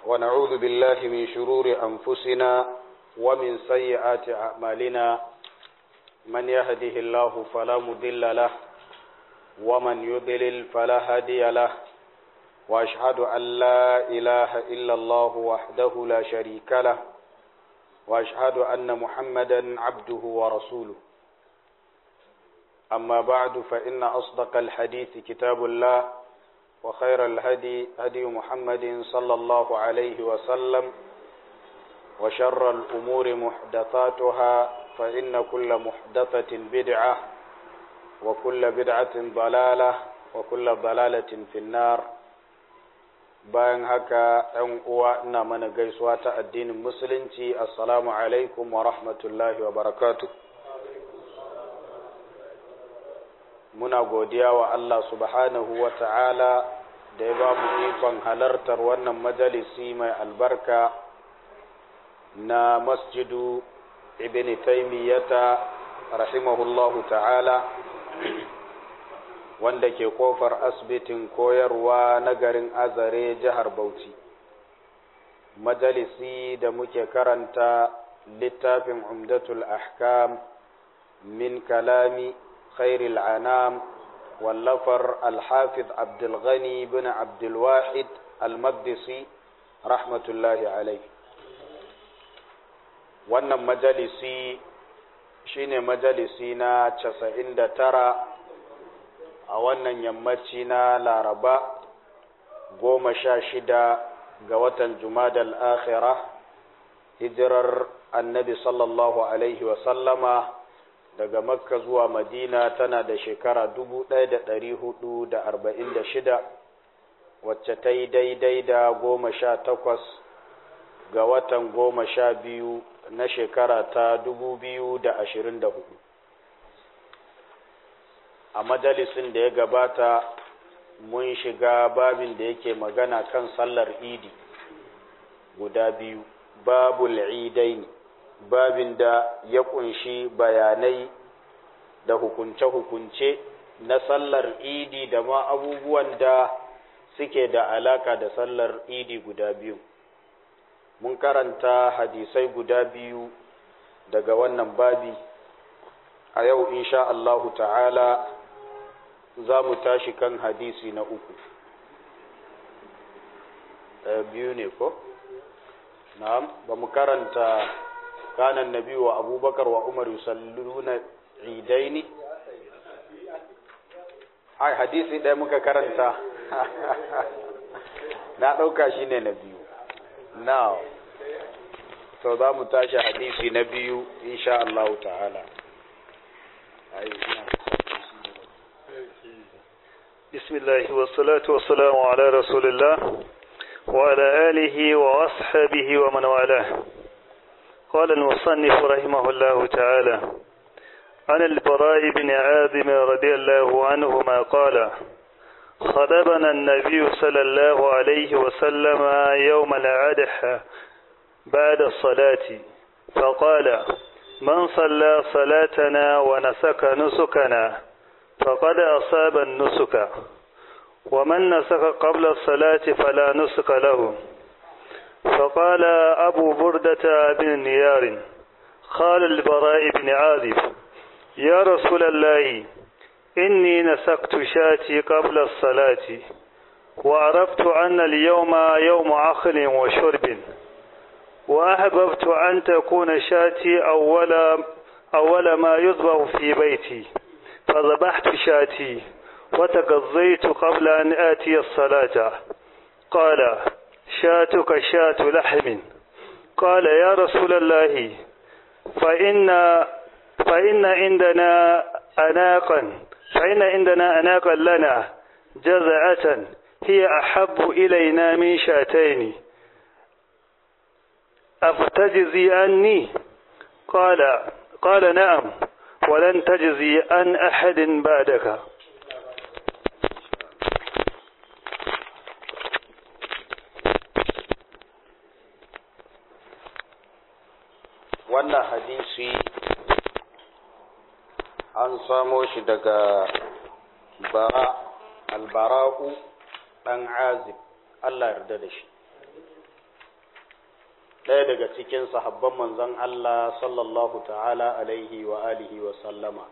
ونعوذ بالله من شرور أنفسنا ومن سيئات أعمالنا من يهده الله فلا مضل له ومن يضلل فلا هادي له وأشهد أن لا إله إلا الله وحده لا شريك له وأشهد أن محمدا عبده ورسوله أما بعد فإن أصدق الحديث كتاب الله وخير الهدي هدي محمد صلى الله عليه وسلم وشر الأمور محدثاتها فإن كل محدثة بدعة وكل بدعة ضلالة وكل ضلالة في النار bayan haka ‘yan uwa ina mana gaisuwa ta addinin musulunci assalamu alaikum wa rahmatullahi wa barakatu muna godiya wa Allah subhanahu wa ta'ala da ya ba mu ikon halartar wannan majalisi mai albarka na masjidu ibn taimiyyata rahimahullahu ta'ala wanda ke kofar asibitin koyarwa na garin azare jihar bauchi majalisi da muke karanta littafin umdatul ahkam min kalami khairil anam wallafar alhafiz abdulghani bin abdulwahid almaqdisi rahmatullahi alaihi wannan majalisi shine majalisi na casa'in da tara a wannan yammaci na laraba goma sha shida ga watan jumadal akhira hijirar annabi sallallahu alaihi wasallama daga makka zuwa madina tana da shekara dubu ɗaya da ɗari hudu da arba'in da shida wacce ta yi daidai da goma sha takwas ga watan goma sha biyu na shekara ta dubu biyu da ashirin da hudu a majalisin da ya gabata mun shiga babin da yake magana kan sallar idi guda biyu babul idaini babin da ya kunshi bayanai da hukunce-hukunce na sallar idi da ma abubuwan da suke da alaka da sallar idi guda biyu mun karanta hadisai guda biyu daga wannan babi a yau insha Allahu ta'ala za mu tashi kan hadisi na uku biyu ne ko? na'am ba mu karanta kanan nabi wa abubakar wa umar yusalluna idaini ai hadisi ɗaya muka karanta na ɗauka shi ne na biyu now so za mu tashi hadisi na biyu insha Allah ta'ala بسم الله والصلاة والسلام على رسول الله وعلى آله وأصحابه ومن والاه قال المصنف رحمه الله تعالى عن البراء بن عازم رضي الله عنهما قال خطبنا النبي صلى الله عليه وسلم يوم العدح بعد الصلاة فقال من صلى صلاتنا ونسك نسكنا فقد أصاب النسك ومن نسك قبل الصلاة فلا نسك له فقال أبو بردة بن نيار قال البراء بن عازب يا رسول الله إني نسكت شاتي قبل الصلاة وعرفت أن اليوم يوم عقل وشرب وأحببت أن تكون شاتي أول, أول ما يذبح في بيتي فذبحت شاتي وتقضيت قبل أن آتي الصلاة قال شاتك شات لحم قال يا رسول الله فإن فإن عندنا أناقا فإن عندنا أناقا لنا جزعة هي أحب إلينا من شاتين أفتجزي عني قال قال نعم ولن تجزي عن أحد بعدك wannan hadisi an samo shi daga bara albara'u ɗan azib Allah yarda da shi ɗaya daga cikin sahabban manzon Allah sallallahu ta'ala alaihi wa alihi wa sallama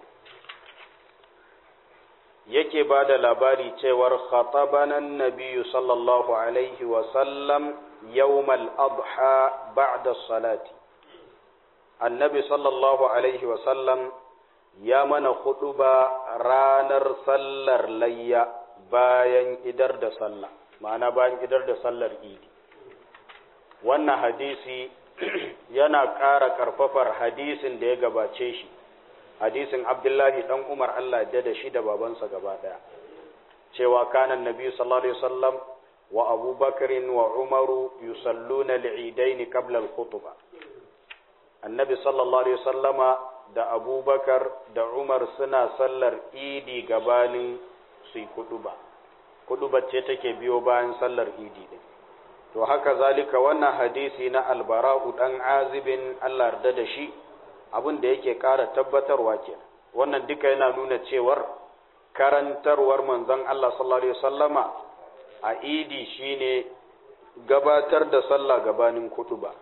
yake ba da labari cewar khatabanan nabiyu sallallahu alaihi wa sallam yawmal adha ba'da salati annabi sallallahu alaihi wa sallam ya mana ba ranar sallar layya bayan idar da sallah ma'ana bayan idar da sallar idi wannan hadisi yana ƙara ƙarfafar hadisin da ya gabace shi hadisin abdullahi dan umar allah da da shi da babansa gaba ɗaya cewa kanan nabi sallallahu alaihi wasallam wa abubakarin wa umaru yusalluna li'idaini qabla al-khutbah annabi sallallahu alaihi wasallama da abubakar da umar suna sallar idi gabanin su yi kuduba kudubar ce take biyo bayan sallar idi din to haka zalika wannan hadisi na albara'u dan azibin Allah yarda da shi abin da yake ƙara tabbatarwa ke wannan duka yana nuna cewar karantarwar manzon Allah sallallahu alaihi wasallama a idi shine gabatar da sallah gabanin kutuba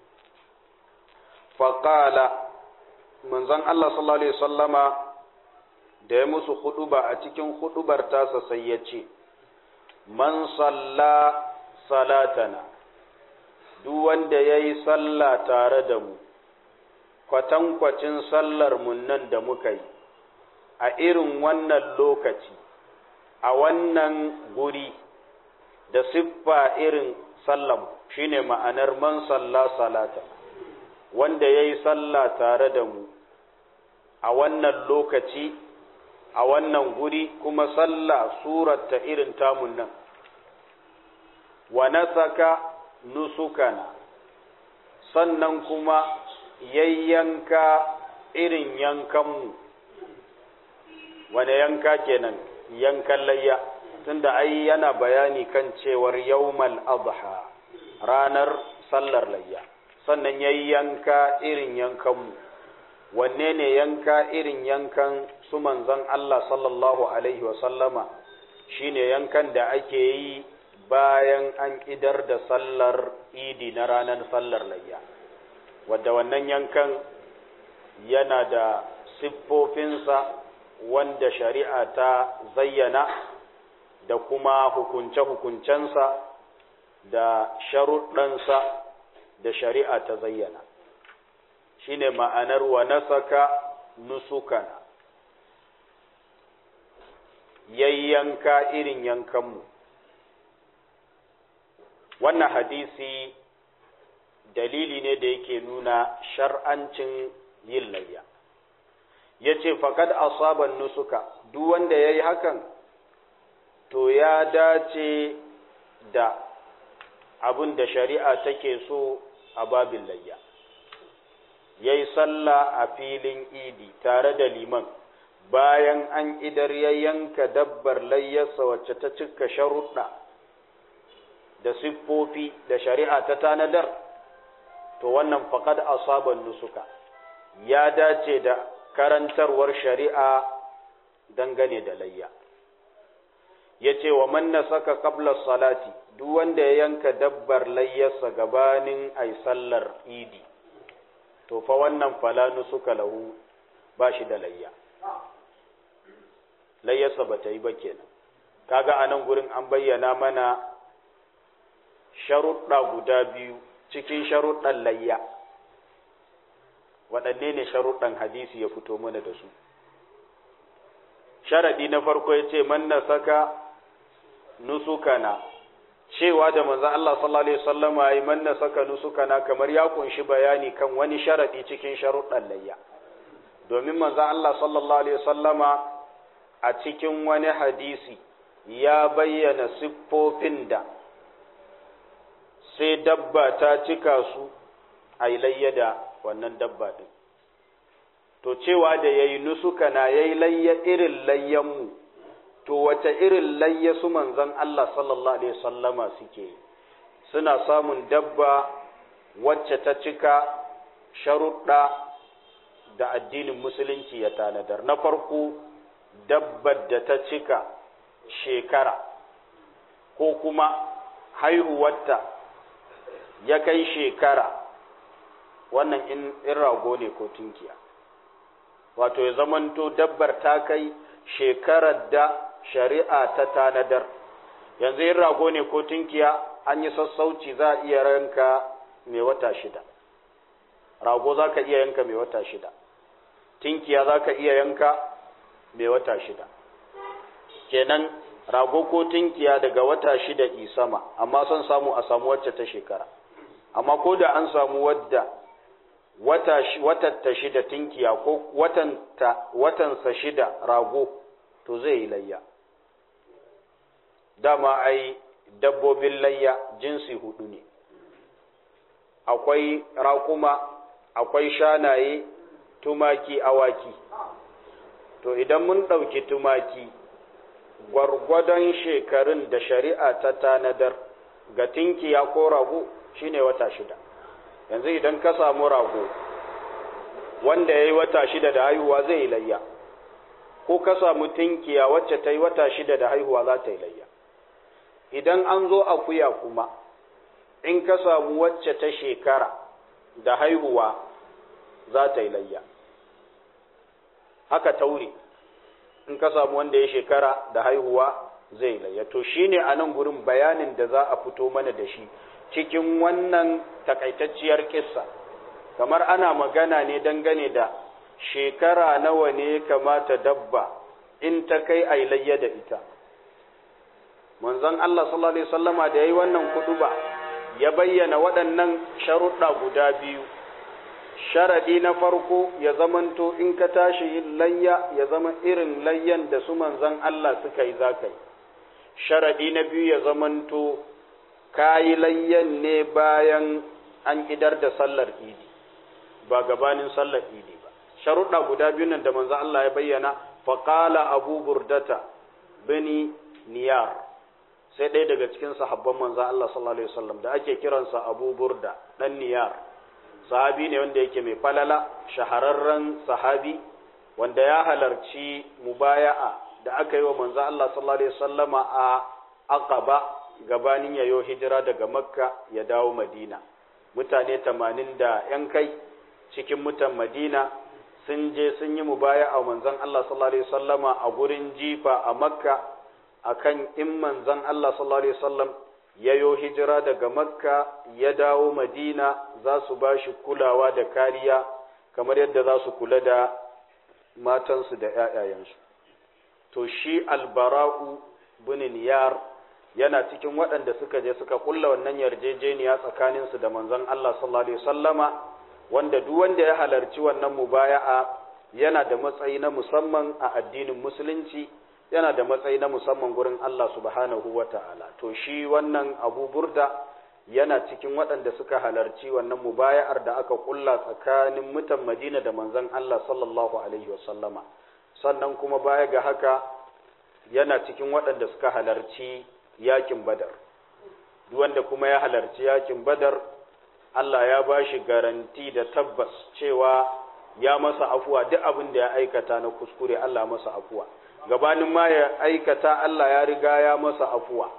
faqala manzon Allah sallallahu alaihi wasallama da ya musu huduba a cikin hudubar tasa sai ya ce man salla salatana duk wanda ya yi sallah tare da mu kwatankwacin sallar mun nan da muka yi a irin wannan lokaci a wannan guri da siffa irin sallam shine ma'anar man salla salata wanda ya yi sallah tare da mu a wannan lokaci a wannan guri kuma sallah surata irin tamun nan wa nasaka nusukana sannan kuma yayyanka irin yankanmu wane yanka kenan yankan layya tunda ai yana bayani kan cewar yawmal adha ranar sallar layya sannan yayyanka irin yankanmu wanne ne yanka irin yankan su manzon Allah sallallahu alaihi wa sallama shine yankan da ake yi bayan an idar da sallar idi na ranar sallar layya wadda wannan yankan yana da siffofinsa wanda shari'a ta zayyana da kuma hukunce-hukuncensa da sharuɗansa da shari'a ta zayyana shine ma'anar wa nasaka nusukana yayyanka irin yankanmu wannan hadisi dalili ne da yake nuna shar'ancin yin layya ya ce faƙad asaban nusuka duk wanda ya yi hakan to ya dace da abin da shari'a take so a babin layya ya yi sallah a filin idi tare da liman bayan an idar ya yanka dabbar layyarsa wacce ta cika sharuɗa da siffofi da shari'a ta tanadar to wannan faqad asaban nusuka ya dace da karantarwar shari'a dangane da layya yace wa man nasaka qabla salati duk wanda ya yanka dabbar layyarsa gabanin ay sallar idi to fa wannan fala nusuka lahu ba shi da layya layyarsa ba ta yi ba kenan kaga anan gurin an bayyana mana sharuɗa guda biyu cikin sharuɗan layya waɗanne ne sharuɗan hadisi ya fito mana da su sharaɗi na farko ya ce man na saka nusukana cewa da manzan Allah sallallahu Alaihi wasallama yi man na saka nusukana kamar ya kunshi bayani kan wani sharaɗi cikin sharuɗan layya domin manzan Allah sallallahu Alaihi wasallama a cikin wani hadisi ya bayyana siffofin da sai dabba ta cika su a layya da wannan dabba ɗin. To cewa da ya yi nusuka na ya yi layya irin layyanmu, to wace irin layya su manzan Allah sallallahu Alaihi sallama suke suna samun dabba wacce ta cika sharuɗa da addinin musulunci ya tanadar. Na farko, dabbar da ta cika shekara, ko kuma haihuwarta ya kai shekara wannan in in rago ne ko tunkiya wato ya zamanto dabbar ta kai shekarar da shari'a ta tanadar yanzu in rago ne ko tunkiya an yi sassauci za a iya ranka mai wata shida rago za ka iya yanka mai wata shida tinkiya za ka iya yanka mai wata shida kenan rago ko tinkiya daga wata shida isama amma son samu a samu wacce ta shekara amma ko da an samu wadda wata ta shida tinkiya ko watansa shida rago to zai yi layya dama ai dabbobin layya jinsi hudu ne akwai raƙuma akwai shanaye tumaki awaki to idan mun ɗauki tumaki gwargwadon shekarun da shari'a ta tanadar ga tinkiya ko rago shine wata shida yanzu idan ka samu rago wanda ya yi wata shida da haihuwa zai yi layya ko ka samu tinkiya wacce ta yi wata shida da haihuwa za ta yi layya idan an zo akuya kuma in ka samu wacce ta shekara da haihuwa za ta yi layya haka taure in ka samu wanda ya shekara da haihuwa zai layya to shine a nan gurin bayanin da za a fito mana da shi cikin wannan takaitacciyar kissa kamar ana magana ne dangane da shekara nawa ne kamata dabba in ta kai a layya da ita manzon Allah sallallahu alaihi wasallama da yayi wannan kuduba ya bayyana waɗannan sharuɗa guda biyu sharadi na farko ya zamanto in ka tashi yin layya ya zama irin layyan da su manzon Allah suka yi za ka yi sharadi na biyu ya zamanto ka yi layyan ne bayan an idar da sallar idi ba gabanin sallar idi ba sharuɗa guda biyu nan da manzon Allah ya bayyana faqala abu burdata bani niyar sai ɗaya daga cikin sahabban manzon Allah sallallahu alaihi wasallam da ake kiransa abu burda dan niyar sahabi ne wanda yake mai falala shahararren sahabi wanda ya halarci mubaya'a da aka yi wa manzo Allah sallallahu alaihi wasallama a Aqaba gabanin yayo hijira daga Makka ya dawo Madina mutane 80 da yan kai cikin mutan Madina sun je sun yi mubaya'a manzon Allah sallallahu alaihi wasallama a gurin jifa a Makka akan in manzon Allah sallallahu alaihi wasallam ya yo hijira daga makka ya dawo madina za su ba shi kulawa da kariya kamar yadda za su kula da matansu da ‘ya'yayensu to shi albara'u bin niyar yana cikin waɗanda suka je suka kulla wannan yarjejeniya tsakaninsu da manzon Allah sallallahu alaihi wasallama wanda duk wanda ya halarci wannan mubaya'a yana da matsayi na musamman a addinin musulunci yana da matsayi na musamman gurin Allah subhanahu wa ta'ala, to shi wannan abu burda yana cikin waɗanda suka halarci wannan mubaya'ar da aka ƙulla tsakanin mutan Madina da manzon Allah sallallahu Alaihi wasallama, sannan kuma baya ga haka yana cikin waɗanda suka halarci yakin badar. Duk wanda kuma ya halarci yakin badar, Allah ya ba shi garanti da tabbas cewa ya masa afuwa duk abin da ya aikata na kuskure Allah masa afuwa. gabanin ma ya aikata Allah ya riga ya masa afuwa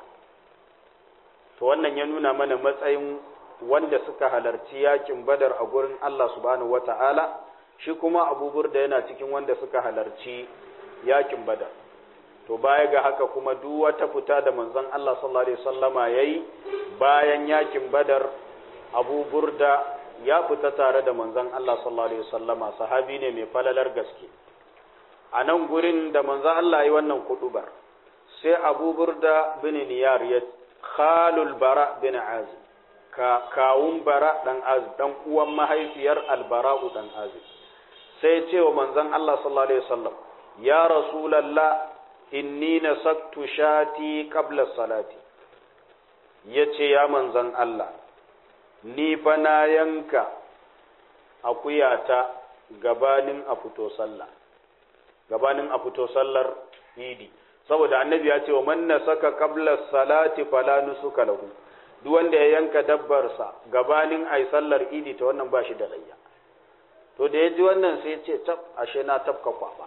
to wannan ya nuna mana matsayin wanda suka halarci yakin badar a gurin Allah subhanahu wata'ala shi kuma abubur da yana cikin wanda suka halarci yakin badar to baya ga haka kuma duk wata fita da manzon Allah sallallahu alaihi wasallama yayi bayan yakin badar abubur da ya fita tare da manzon Allah sallallahu alaihi wasallama sahabi ne mai falalar gaske a nan gurin da manzo Allah yi wannan kudubar sai Abu Burda bin Niyar ya khalul bara bin Azib ka kawun bara dan Azib dan uwan mahaifiyar Albara'u dan Azib sai ya ce wa manzon Allah sallallahu alaihi wasallam ya rasulullah inni nasaktu shati qabla salati yace ya manzon Allah ni fa na yanka akuyata gabanin a fito sallah gabanin a fito sallar idi saboda annabi ya ce wa man nasaka qabla salati fala nusuka lahu duk wanda ya yanka dabbarsa gabanin ai sallar idi ta wannan ba shi da layya to da ya ji wannan sai ya ce tab ashe na tabka kwaba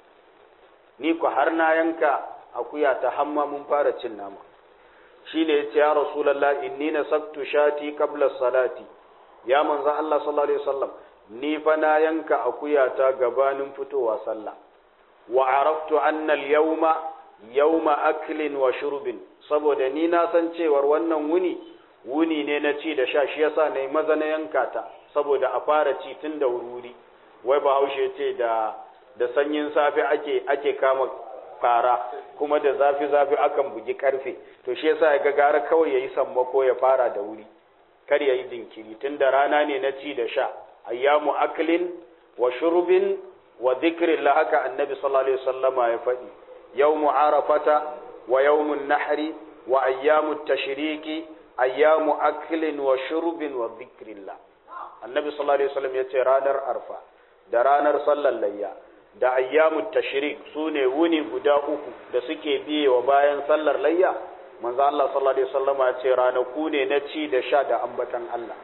ni ku har na yanka akuya ta hamma mun fara cin nama shi ne ya ce ya rasulallah inni nasaktu shati qabla salati ya manzo Allah sallallahu alaihi wasallam ni fa na yanka akuyata gabanin fitowa sallah wa araftu anna al-yawma yawma aklin wa shurbin saboda ni na san cewar wannan wuni wuni ne na ci da sha shi yasa nayi maza na yanka ta saboda a fara ci tun da wuri wai bahaushe ce da da sanyin safe ake ake kama fara kuma da zafi zafi akan bugi karfe to shi yasa ya ga gara kawai yayi sammako ya fara da wuri kar yayi jinkiri tun da rana ne na ci da sha ayyamu aklin wa shurbin wa dhikrillah haka annabi sallallahu alaihi wasallama ya faɗi yawmu arafata wa yawmun nahri wa ayyamu tashriki ayyamu aklin wa shurbin wa dhikrillah annabi sallallahu alaihi wasallam yace ranar arfa da ranar sallar layya da ayyamu tashrik sune wuni guda uku da suke biye wa bayan sallar layya manzo Allah sallallahu alaihi wasallama yace ranaku ne na ci da sha da ambatan Allah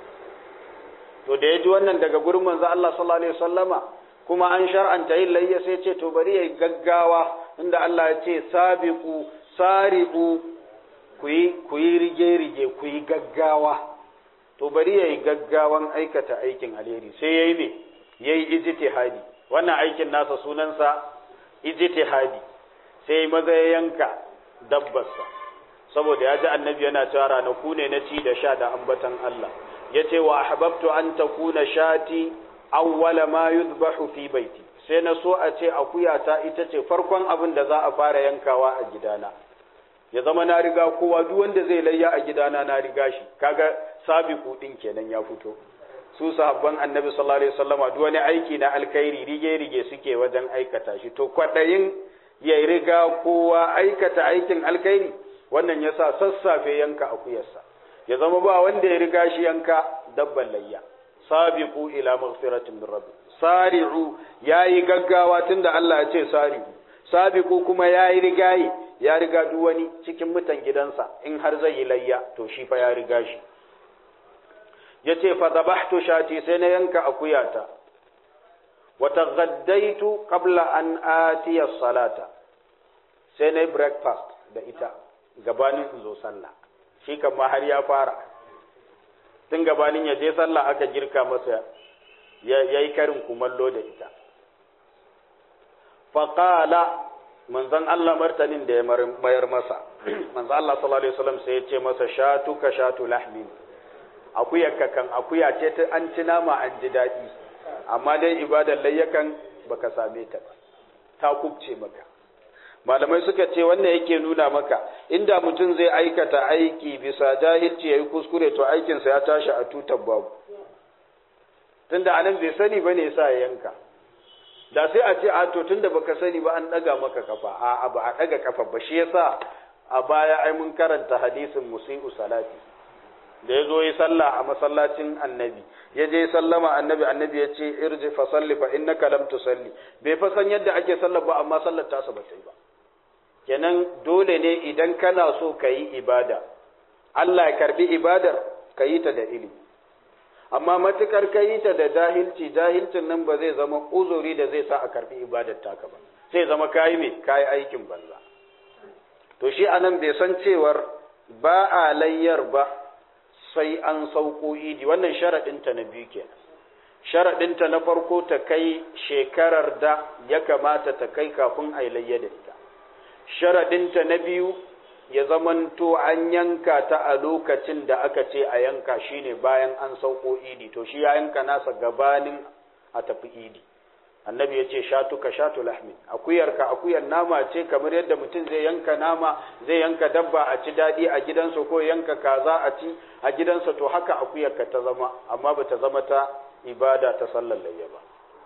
to da yaji wannan daga gurin manzo Allah sallallahu alaihi wasallama kuma an shar'anta yin layya sai ce to bari yayi gaggawa inda Allah ya ce sabiqu sari'u ku yi ku yi rige rige ku yi gaggawa to bari yayi gaggawan aikata aikin alheri sai yayi me yayi ijtihadi wannan aikin nasa sunansa ijtihadi sai maza ya yanka dabbarsa saboda ya ji annabi yana cewa ranaku ne na ci da sha da ambatan Allah yace wa ahbabtu an takuna shati awwala ma yuzbahu fi baiti sai na so a ce akuyata ita ce farkon abin da za a fara yankawa a gidana ya zama na riga kowa duk wanda zai layya a gidana na riga shi kaga sabiqu din kenan ya fito su sahabban annabi sallallahu alaihi wasallama duk wani aiki na alkhairi rige rige suke wajen aikata shi to kwadayin ya riga kowa aikata aikin alkhairi wannan yasa sassafe yanka akuyarsa ya zama ba wanda ya riga shi yanka dabban layya sabiqu ila maghfiratin min rabbi sari'u yayi gaggawa tunda Allah ya ce sari'u sabiqu kuma yayi rigayi ya riga duk wani cikin mutan gidansa in har zai yi layya to shi fa ya riga shi yace fa dabahtu shati sai na yanka akuyata wa taghaddaitu qabla an atiya salata sai na breakfast da ita gabanin in zo sallah shi kan ma har ya fara tun gabanin ya je sallah aka girka masa ya yi karin kumallo da ita faƙala manzon Allah martanin da ya mayar masa manzon Allah sallallahu alaihi wasallam sai ya ce masa shatu ka shatu lahmin akuya kan akuya ce ta an ci nama an ji daɗi amma dai ibadar layyakan baka same ta ba ta kubce maka malamai suka ce wannan yake nuna maka inda mutum zai aikata aiki bisa jahilci yayi kuskure to aikinsa ya tashi a tutar babu tunda anan bai sani bane yasa ya yanka da sai a ce a to tunda baka sani ba an daga maka kafa a ba a daga kafa ba shi yasa a baya ai mun karanta hadisin musi'u salati da ya zo yi sallah a masallacin annabi ya je sallama annabi annabi ya ce irji fa salli fa innaka lam tusalli bai fa san yadda ake sallar ba amma sallar ta ba ta yi ba kenan dole ne idan kana so ka yi ibada Allah ya karbi ibadar ka yi ta da ilimi amma matukar ka yi ta da jahilci jahilcin nan ba zai zama uzuri da zai sa a karbi ibadar taka ba sai zama kayi me kayi aikin banza to shi anan bai san cewar ba a layyar ba sai an sauko idi wannan sharaɗinta na biyu kenan sharaɗinta na farko ta kai shekarar da ya kamata ta kai kafin a yi layya da ita sharaɗinta na biyu ya zamanto an yanka ta a lokacin da aka ce a yanka shine bayan an sauko idi to shi ya yanka nasa gabanin a tafi idi annabi ya ce shatu ka shatu lahmin akuyarka akuyar nama ce kamar yadda mutum zai yanka nama zai yanka dabba a ci daɗi a gidansa ko yanka kaza a ci a gidansa to haka akuyarka ta zama amma ba ta zama ta ibada ta sallar layya ba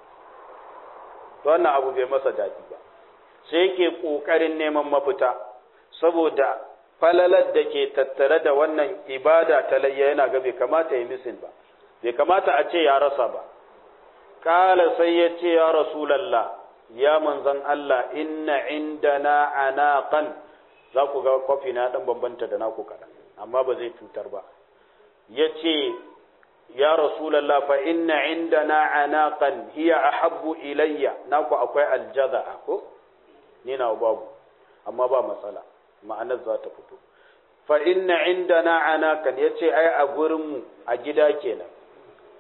to wannan abu bai masa daɗi ba sai yake ƙoƙarin neman mafita saboda falalar da ke tattare da wannan ibada ta layya yana ga bai kamata ya misin ba bai kamata a ce ya rasa ba kala sai ya ce ya rasulallah ya manzan Allah inna indana anaqan za ku ga kwafi na dan bambanta da naku kaɗan amma ba zai cutar ba ya ce ya rasulallah fa inna indana anaqan hiya ahabbu ilayya naku akwai aljaza ko ni na babu amma ba matsala ma'anar za ta fito fa inna indana anaqan yace ai a gurin mu a gida kenan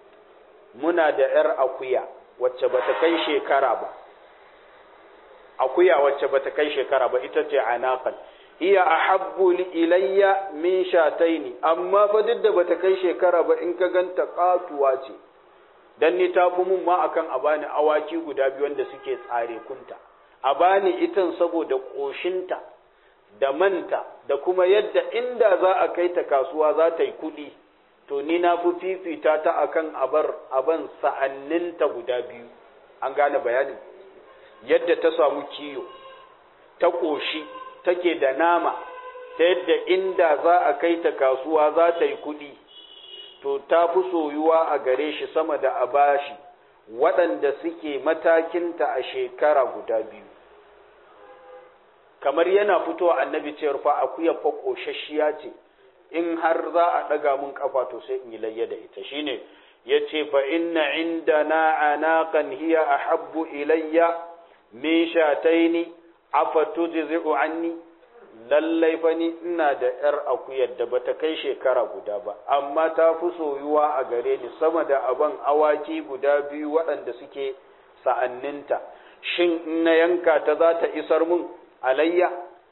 muna da ‘yar akuya wacce bata kai shekara ba akuya wacce bata kai shekara ba ita ce anaqal hiya ahabbu ilayya min shataini amma fa duk da bata kai shekara ba in ka ganta katuwa ce dan ni ta fi mun ma akan a bani awaki guda biyu wanda suke tsare kunta a bani itan saboda koshinta da manta da kuma yadda inda za a kai ta kasuwa za ta yi kuɗi to ni na fi fifita ta akan abar aban sa'anninta guda biyu an gane bayanin yadda ta samu kiyo ta ƙoshi take da nama ta yadda inda za a kai ta kasuwa za ta yi kuɗi to ta fi soyuwa a gare shi sama da a bashi waɗanda suke matakinta a shekara guda biyu kamar yana fitowa annabi cewar fa akuya fa ƙoshashiya ce in har za a ɗaga mun ƙafa to sai in yi layya da ita shine ya ce fa inna indana anaqan hiya ahabbu ilayya min shataini afa tujzi'u anni lallai fa ni ina da yar akuyar da bata kai shekara guda ba amma ta fi soyuwa a gare ni sama da aban awaki guda biyu waɗanda suke sa'anninta shin in na yanka ta za ta isar mun alayya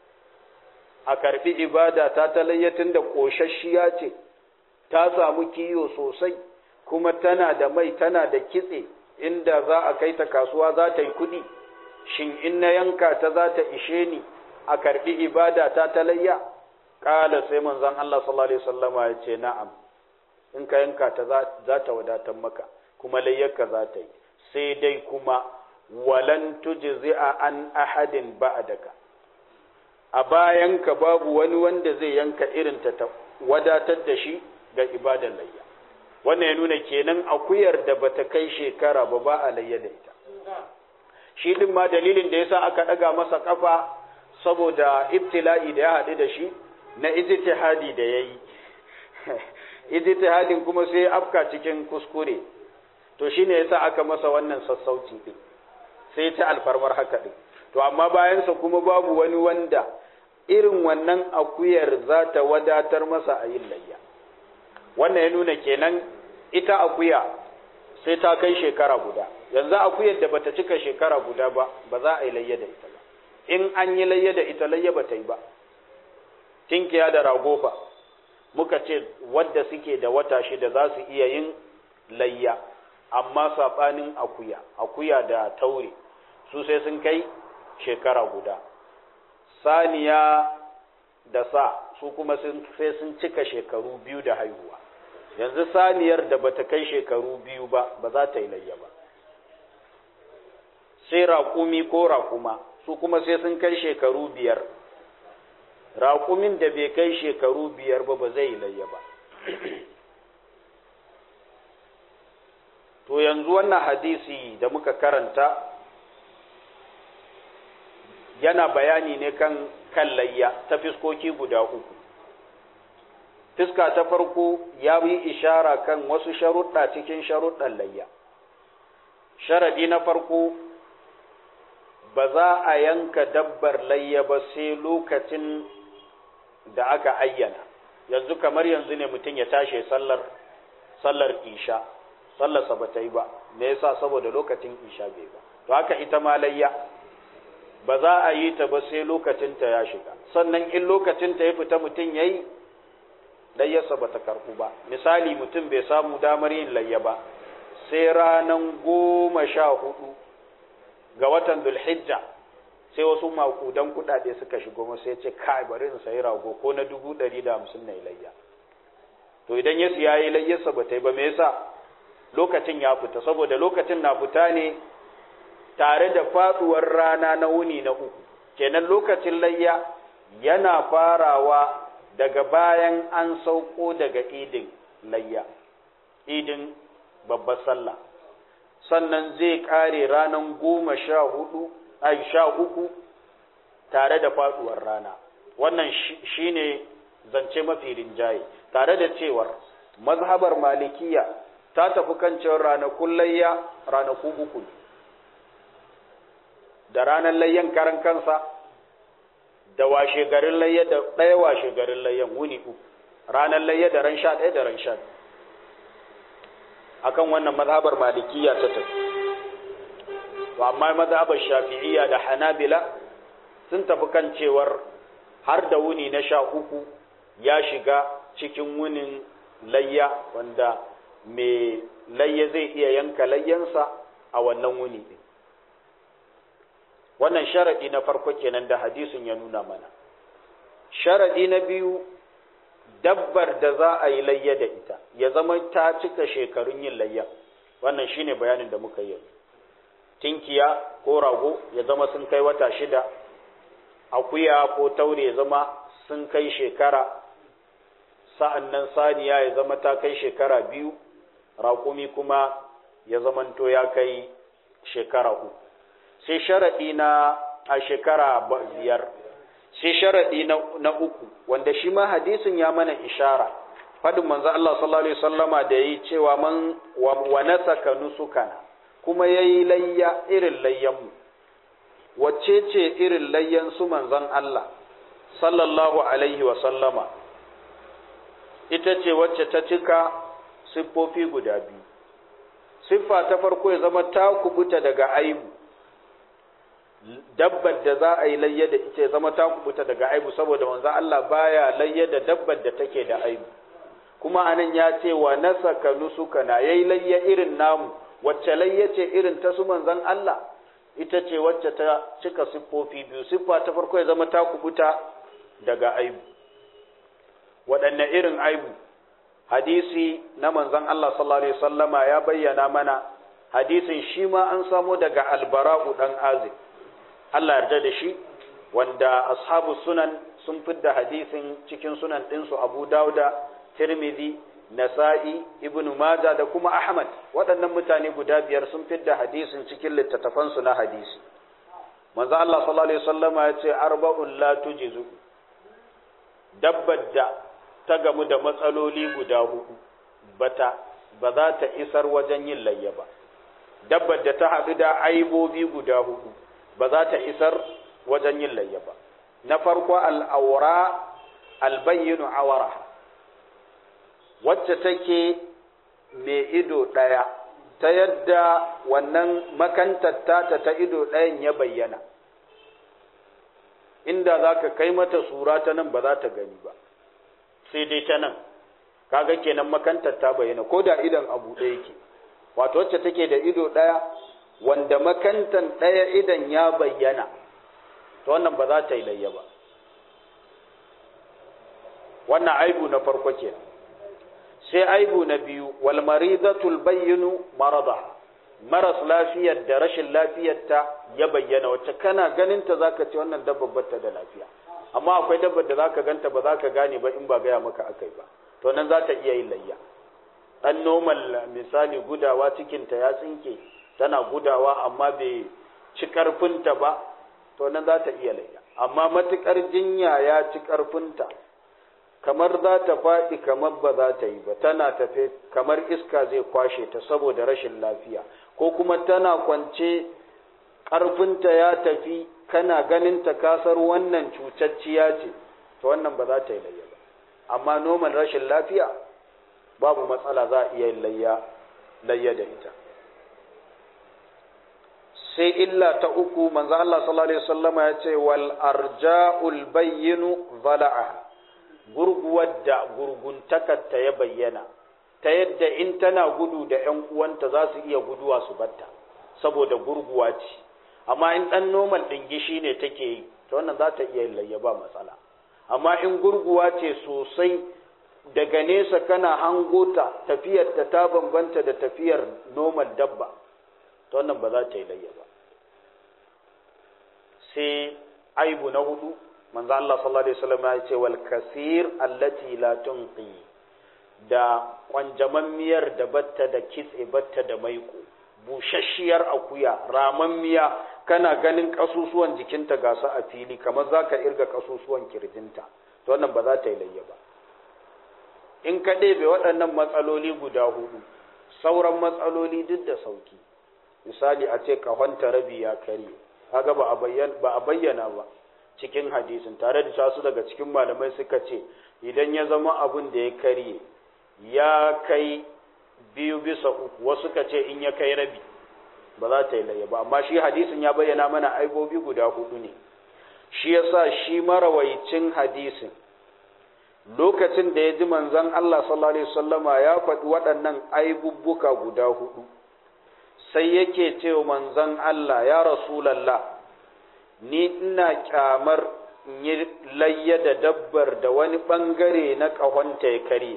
a karbi ibada ta ta layyatin da ƙoshashiya ce ta samu kiyo sosai kuma tana da mai tana da kitse inda za a kai ta kasuwa za ta yi kuɗi shin in na yanka ta za ta ishe ni a karbi ibada ta ta layya ƙala sai manzon Allah sallallahu alaihi wasallama ya ce na'am in ka yanka ta za ta wadatar maka kuma layyarka za ta yi sai dai kuma walan tujzi'a an ahadin ba'daka a bayanka babu wani wanda zai yanka irin ta ta wadatar da shi ga ibadar layya wannan ya nuna kenan akuyar da bata kai shekara ba ba a layya da ita shi din ma dalilin da yasa aka daga masa kafa saboda ibtila'i da ya haɗu da shi na ijtihadi da yayi ijtihadin kuma sai afka cikin kuskure to shine yasa aka masa wannan sassauci din sai ta alfarmar haka din to amma bayansa kuma babu wani wanda irin wannan akuyar za ta wadatar masa a yin layya wannan ya nuna kenan ita akuya sai ta kai shekara guda yanzu akuyar da bata cika shekara guda ba ba za a yi layya da ita ba in an yi layya da ita layya ba ta yi ba tinkiya da ragofa muka ce wadda suke da wata shida za su iya yin layya amma saɓanin akuya akuya da taure su sai sun kai shekara guda saniya da sa su kuma sai sun cika shekaru biyu da haihuwa yanzu saniyar da bata kai shekaru biyu ba ba za ta yi layya ba sai raƙumi ko raƙuma su kuma sai sun kai shekaru biyar raƙumin da bai kai shekaru biyar ba ba zai yi layya ba to yanzu wannan hadisi da muka karanta yana bayani ne kan kan layya ta fiskoki guda uku fiska ta farko ya yi ishara kan wasu sharuɗa cikin sharuɗan layya sharadi na farko ba za a yanka dabbar layya ba sai lokacin da aka ayyana yanzu kamar yanzu ne mutum ya tashi sallar sallar isha sallarsa ba ta yi ba me yasa saboda lokacin isha bai ba to haka ita ma layya ba za a yi ta ba sai lokacinta ya shiga sannan in lokacinta ya fita mutum ya yi layyarsa ba ta karɓu ba misali mutum bai samu damar yin layya ba sai ranan goma sha hudu ga watan dulhijja sai wasu makudan kuɗaɗe suka shigo masa ya ce kai bari in sayi rago ko na dubu ɗari da hamsin na layya to idan ya siya yi layyarsa ba ta yi ba me yasa lokacin ya fita saboda lokacin na fita ne tare da faduwar rana na wuni na uku kenan lokacin layya yana farawa daga bayan an sauko daga idin layya idin babbar sallah sannan zai kare ranan goma sha hudu ai sha uku tare da faduwar rana wannan shine zance mafi rinjaye tare da cewar mazhabar malikiya ta tafi kan cewar ranakun layya ranaku uku ne da ranar layyan karan kansa da washe garin layya da ɗaya washe garin layyan wuni uku ranar layya da ran sha ɗaya da ran sha akan wannan mazhabar malikiya ta tafi to amma mazhabar shafi'iyya da hanabila sun tafi kan cewar har da wuni na sha uku ya shiga cikin wunin layya wanda mai layya zai iya yanka layyansa a wannan wuni din wannan sharadi na farko kenan da hadisin ya nuna mana sharadi na biyu dabbar da za a yi layya da ita ya zama ta cika shekarun yin layya wannan shine bayanin da muka yi tinkiya ko rago ya zama sun kai wata shida akuya ko taure ya zama sun kai shekara sa'an nan saniya ya zama ta kai shekara biyu raƙumi kuma ya zamanto ya kai shekara uku sai sharaɗi na a shekara biyar sai sharaɗi na uku wanda shi ma hadisin ya mana ishara fadin manzo Allah sallallahu alaihi wasallama da yi cewa man wa nasaka nusukana kuma yayi layya irin layyan mu wacce ce irin layyan su manzon Allah sallallahu alaihi wasallama ita ce wacce ta cika siffofi guda biyu siffa ta farko ya zama ta kubuta daga aibu dabbar da za a yi layya da ita ya zama ta kubuta daga aibu saboda manzo Allah baya layya da dabbar da take da aibu kuma anan ya ce wa nasaka nusuka na yayi layya irin namu wacce layya ce irin ta su manzon Allah ita ce wacce ta cika siffofi biyu siffa ta farko ya zama ta kubuta daga aibu waɗanne irin aibu hadisi na manzon Allah sallallahu alaihi wasallama ya bayyana mana hadisin shi ma an samo daga albara'u dan azib Allah yarda da shi wanda ashabu sunan sun fidda hadisin cikin sunan ɗinsu Abu Dauda, Tirmidhi, Nasa'i, Ibn Majah da kuma Ahmad. Waɗannan mutane guda biyar sun fidda hadisin cikin littattafansu na hadisi. Manzo Allah sallallahu alaihi wasallama ya ce arba'un la tujizu. Dabbar da ta gamu da matsaloli guda hudu bata ba za ta isar wajen yin layya ba. Dabbar da ta haɗu da aibobi guda hudu ba za ta isar wajen yin layya ba na farko al'aura albayyinu awara wacce take mai ido ɗaya ta yadda wannan makantar tata ta ido ɗayan ya bayyana inda za ka kai mata sura ta nan ba za ta gani ba sai dai ta nan kaga kenan makantar ta bayyana ko da idan abu ɗaya yake wato wacce take da ido ɗaya wanda makantan ɗaya idan ya bayyana to wannan ba za ta yi layya ba wannan aibu na farko ke sai aibu na biyu wal maridatul bayyinu marada maras lafiyar da rashin lafiyarta ya bayyana wacce kana ganin ta zaka ce wannan dabbar bata da lafiya amma akwai dabbar da zaka ganta ba zaka gane ba in ba gaya maka akai ba to nan za ta iya yin layya dan normal misali gudawa cikinta ya tsinke tana gudawa amma bai ci ƙarfinta ba to nan za ta iya layya amma matuƙar jinya ya ci ƙarfinta kamar za ta faɗi kamar ba za ta yi ba tana tafe kamar iska zai kwashe ta saboda rashin lafiya ko kuma tana kwance ƙarfinta ya tafi kana ganin ta kasar wannan cutacciya ce to wannan ba za ta yi layya ba amma noman rashin lafiya babu matsala za a iya layya layya da ita sai illa ta uku manzo Allah sallallahu alaihi wasallama ya ce wal arja'ul bayyinu zala'aha gurguwar da gurguntakar ta ya bayyana ta yadda in tana gudu da ƴan uwanta za su iya guduwa su batta saboda gurguwa ce amma in dan normal dingishi ne take yi to wannan za ta iya layya ba matsala amma in gurguwa ce sosai daga nesa kana hango ta tafiyar ta ta bambanta da tafiyar normal dabba to wannan ba za ta yi layya ba sai aibu na hudu manzo Allah sallallahu alaihi wasallam ya ce wal kasir allati la tunqi da kwanjamammiyar da batta da kitse batta da maiko bushashiyar akuya ramammiya kana ganin kasusuwan jikinta ga su a fili kamar zaka irga kasusuwan kirjinta to wannan ba za ta yi layya ba in ka ɗebe waɗannan matsaloli guda hudu sauran matsaloli duk da sauki misali a ce kahonta rabi ya karye kaga ba a bayyana ba a bayyana ba cikin hadisin tare da tasu daga cikin malamai suka ce idan ya zama abin da ya karye ya kai biyu bisa uku wasu ka ce in ya kai rabi ba za ta yi layya ba amma shi hadisin ya bayyana mana aibobi guda hudu ne shi yasa shi marawaicin hadisin lokacin da ya ji manzon Allah sallallahu alaihi wasallama ya faɗi waɗannan aibubbuka guda hudu sai yake cewa manzon Allah ya rasulallah ni ina kyamar in yi layya da dabbar da wani ɓangare na ƙahonta ya karye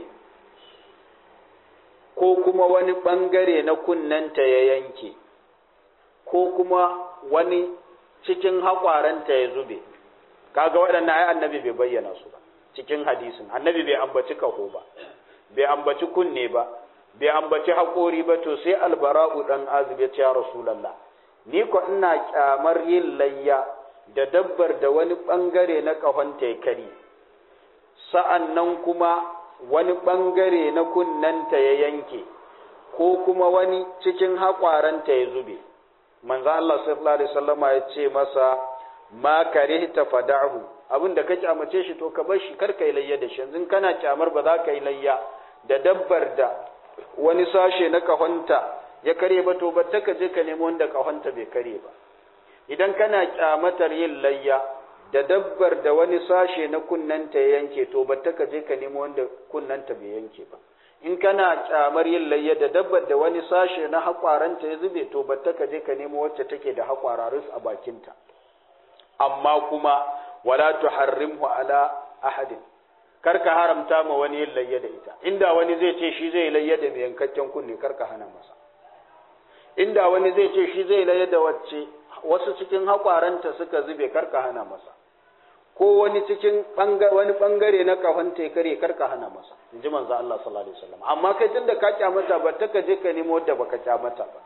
ko kuma wani ɓangare na kunnanta ya yanke ko kuma wani cikin haƙwaranta ya zube kaga waɗannan ai annabi bai bayyana su ba cikin hadisin annabi bai ambaci kaho ba bai ambaci kunne ba bai ambaci haƙori ba to sai albara'u ɗan azib ya ce ya rasulallah ni ko ina kyamar yin layya da dabbar da wani ɓangare na ƙahonta ya kari sa'an nan kuma wani ɓangare na kunnanta ya yanke ko kuma wani cikin haƙwaranta ya zube manzo Allah sallallahu alaihi wasallama ya ce masa ma karihta fada'hu abin da ka kyamace shi to ka bar shi kar kai layya da shi yanzu kana kyamar ba za ka yi layya da dabbar da wani sashe na kahonta ya kare ba to batta ka je ka nemo wanda kahonta bai kare ba idan kana kyamatar yin layya da dabbar da wani sashe na kunnanta ya yanke to batta ka je ka nemo wanda kunnanta bai yanke ba in kana kyamar yin layya da dabbar da wani sashe na haƙwaranta ya zube to batta ka je ka nemo wacce take da haƙwararus a bakinta amma kuma wala tuharrimhu ala ahadin kar ka haramta ma wani yin layya da ita inda wani zai ce shi zai layya da mai yankakken kunne kar ka hana masa inda wani zai ce shi zai layya da wacce wasu cikin haƙwaranta suka zube kar ka hana masa ko wani cikin wani bangare na kafan kare kar ka hana masa in ji manzo Allah sallallahu alaihi wasallam amma kai tunda ka kyamata ba ta ka je ka nemo wadda baka kyamata ba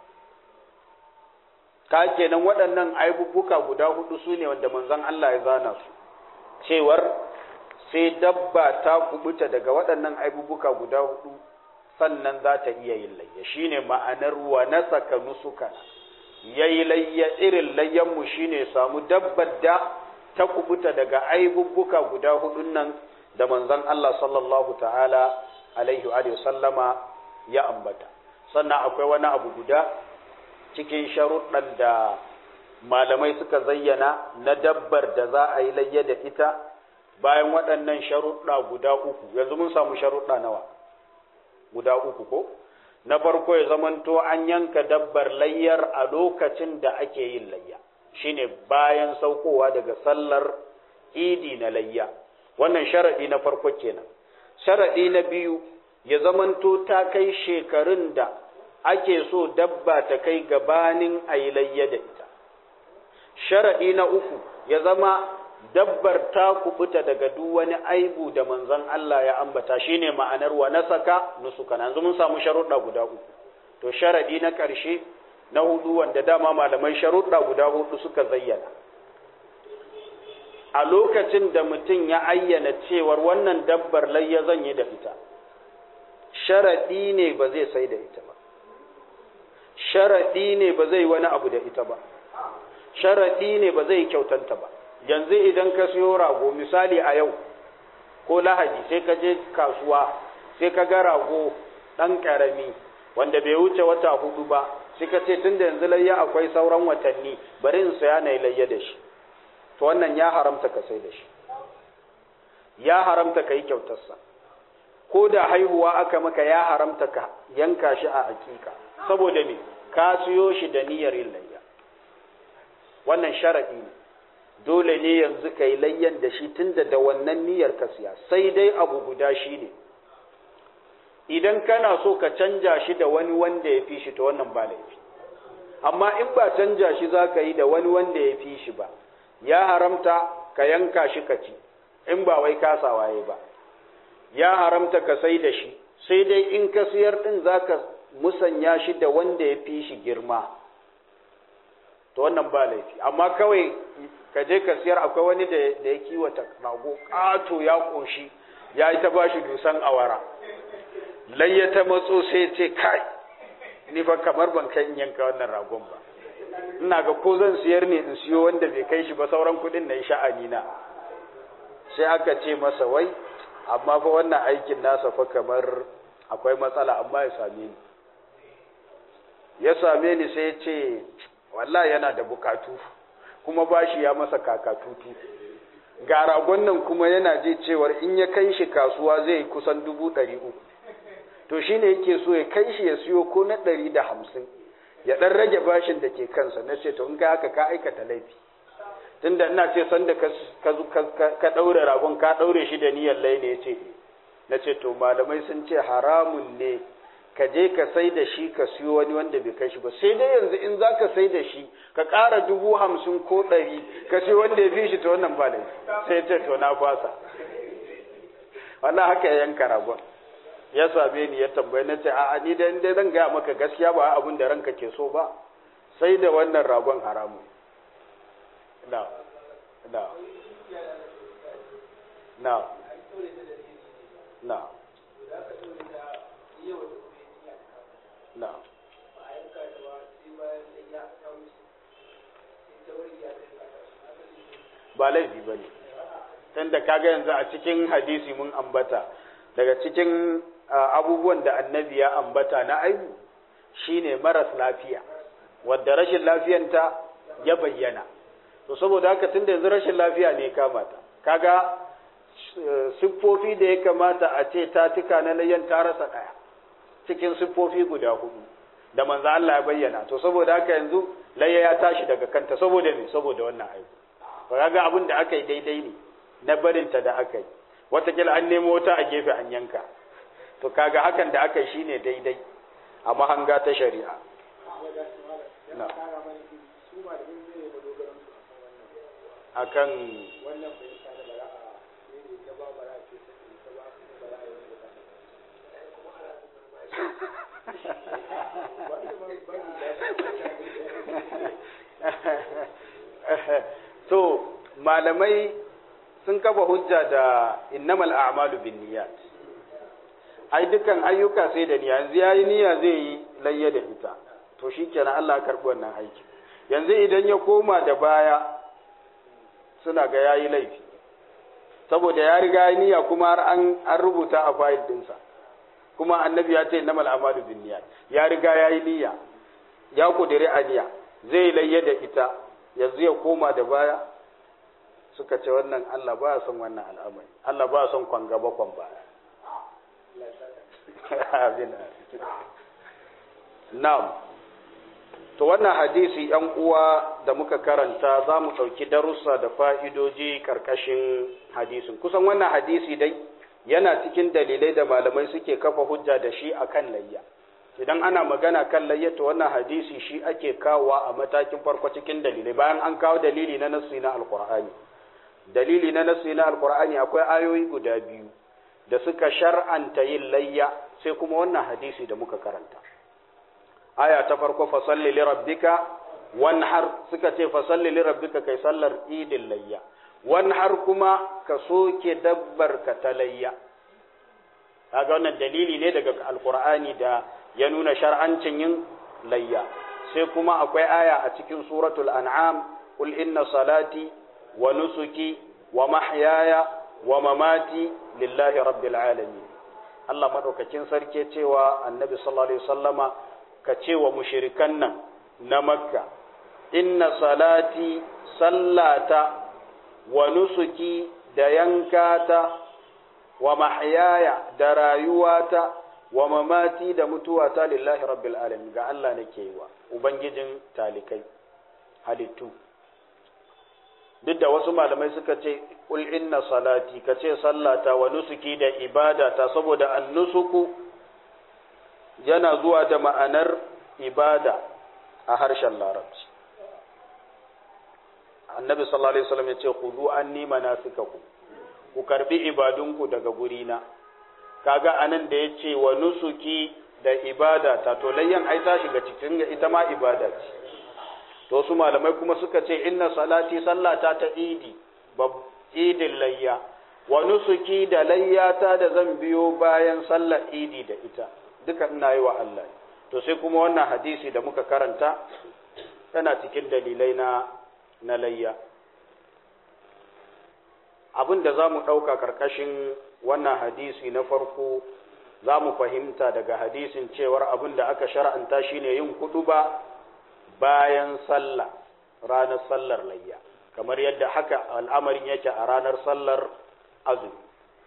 ka kenan waɗannan aibubuka guda hudu su ne wanda manzon Allah ya zana su cewar sai dabba ta kubuta daga waɗannan aibubuka guda hudu sannan za ta iya yin layya shine ma'anar wa nasaka nusuka yayi layya irin layyan mu shine samu dabbar da ta kubuta daga aibubbuka guda hudun nan da manzon Allah sallallahu ta'ala alaihi wa sallama ya ambata sannan akwai wani abu guda cikin sharuɗan da malamai suka zayyana na dabbar da za a yi layya da ita bayan waɗannan sharuɗa guda uku yanzu mun samu sharuɗa nawa guda uku ko na farko ya zamanto an yanka dabbar layyar a lokacin da ake yin layya shine bayan saukowa daga sallar idi na layya wannan sharaɗi na farko kenan sharaɗi na biyu ya zamanto ta kai shekarun da ake so dabba ta kai gabanin a yi layya da ita sharaɗi na uku ya zama dabbar ta kubuta daga duk wani aibu da manzon Allah ya ambata shine ma'anar wa nasaka nusuka yanzu mun samu sharuɗa guda uku to sharaɗi na ƙarshe na hudu wanda dama malamai sharuɗa guda hudu suka zayyana a lokacin da mutum ya ayyana cewar wannan dabbar layya zan yi da ita sharaɗi ne ba zai sai da ita ba sharaɗi ne ba zai wani abu da ita ba sharaɗi ne ba zai kyautanta ba yanzu idan ka siyo rago misali a yau ko lahadi sai ka je kasuwa sai ka ga rago ɗan ƙarami wanda bai wuce wata hudu ba sai ka ce tun da yanzu layya akwai sauran watanni bari in saya na layya da shi to wannan ya haramta ka sai da shi ya haramta ka yi kyautarsa ko da haihuwa aka maka ya haramta ka yanka shi a hakika saboda me ka siyo shi da niyyar yin layya wannan sharaɗi ne dole ne yanzu ka yi layyan da shi tunda da wannan niyyar ka siya sai dai abu guda shi ne idan kana so ka canja shi da wani wanda ya fi shi ta wannan ba laifi amma in ba canja shi za ka yi da wani wanda ya fi shi ba ya haramta ka yanka shi ka ci in ba wai kasawa ya ba ya haramta ka sai da shi sai dai in ka siyar din za ka musanya shi da wanda ya fi shi girma to wannan ba laifi amma kawai ka je ka siyar akwai wani da ya kiwata rago ƙato ya ƙoshi ya yi ta ba shi dusan awara layya ta matso sai ce kai ni fa kamar ban kai in yanka wannan ragon ba ina ga ko zan siyar ne in siyo wanda bai kai shi ba sauran kuɗin na yi sha'ani na sai aka ce masa wai amma fa wannan aikin nasa fa kamar akwai matsala amma ya same ni ya same ni sai ya ce wallahi yana da bukatu kuma bashi ya masa kakatutu ga ragon nan kuma yana ji cewar in ya kai shi kasuwa zai yi kusan dubu ɗari uku to shi ne yake so ya kai shi ya siyo ko na ɗari da hamsin ya ɗan rage bashin da ke kansa na ce to in ka haka ka aikata laifi tunda ina ce sanda ka ɗaure ragon ka ɗaure shi da niyyar lai ne ya ce na ce to malamai sun ce haramun ne ka je ka sai da shi ka siyo wani wanda bai kai shi ba sai dai yanzu in za ka sai da shi ka ƙara dubu hamsin ko ɗari ka siyo wanda ya fi shi ta wannan ba laifi sai ce to na fasa wannan haka ya yanka ragon ya same ni ya tambaye na ce a'a ni da inda zan gaya maka gaskiya ba abin da ranka ke so ba sai da wannan ragon haramu na na na na na ba laifi ba ne tunda kaga yanzu a cikin hadisi mun ambata daga cikin abubuwan da annabi ya ambata na aibu shine maras lafiya wadda rashin lafiyanta ya bayyana to saboda haka tunda yanzu rashin lafiya ne kamata kaga siffofi da ya kamata a ce ta tuka na layyan ta rasa ɗaya cikin siffofi guda hudu da manzo Allah ya bayyana to saboda haka yanzu layya ya tashi daga kanta saboda me saboda wannan aibu to kaga abin da aka yi daidai ne na barinta da aka yi watakila an nemo wata a gefe an yanka to kaga hakan da aka yi shine daidai a mahanga ta shari'a na akan to malamai sun kafa hujja da innamal a'malu binniyat ai dukan ayyuka sai da niyya yanzu yayi niyya zai yi layya da ita to shikenan Allah ya karbi wannan aiki yanzu idan ya koma da baya suna ga yayi laifi saboda ya riga ya niyya kuma har an an rubuta a fayil dinsa kuma annabi ya ce innamal a'malu binniyat ya riga yayi niyya ya kudiri aniya zai layya da ita yanzu ya koma da baya suka ce wannan Allah ba son wannan al'amari Allah ba son kwan gaba kwan baya na'am to wannan hadisi yan uwa da muka karanta za mu ɗauki darussa da fa'idoji ƙarƙashin hadisin kusan wannan hadisi dai yana cikin dalilai da malamai suke kafa hujja da shi a kan layya idan ana magana kan layya to wannan hadisi shi ake kawowa a matakin farko cikin dalilai bayan an kawo dalili na nasu na alkur'ani dalili na nasu na alkur'ani akwai ayoyi guda biyu da suka shar'anta yin layya sai kuma wannan hadisi da muka karanta aya ta farko fasalli li rabbika wanhar suka ce fasalli li rabbika kai sallar idin layya wanhar kuma ka soke dabbar ka ta layya kaga wannan dalili ne daga alkur'ani da ya nuna shar'ancin yin layya sai kuma akwai aya a cikin suratul an'am qul inna salati wa nusuki wa mahyaya wa mamati lillahi rabbil alamin Allah madaukakin sarki cewa annabi sallallahu alaihi wasallama ka ce wa mushrikan nan na makka inna salati sallata wa nusuki da yankata wa mahyaya da rayuwata wa mamati da mutuwata lillahi rabbil alamin ga Allah nake yi wa ubangijin talikai halittu duk da wasu malamai suka ce kul inna salati ka ce sallata wa nusuki da ibadata saboda annusuku yana zuwa da ma'anar ibada a harshen larabci annabi sallallahu alaihi wasallam ya ce khudhu anni manasikakum ku karbi ibadunku daga gurina kaga anan da yace wa nusuki da ibada ta to layyan ai ta shiga cikin ita ma ibada ce to su malamai kuma suka ce inna salati sallata ta idi bab idin layya wa nusuki da layyata da zan biyo bayan sallar idi da ita duka ina yi wa Allah to sai kuma wannan hadisi da muka karanta tana cikin dalilai na na layya abin da za mu ɗauka ƙarƙashin wannan hadisi na farko za mu fahimta daga hadisin cewar abin da aka shar'anta shine yin ba bayan sallah ranar sallar layya kamar yadda haka al'amarin yake a ranar sallar azumi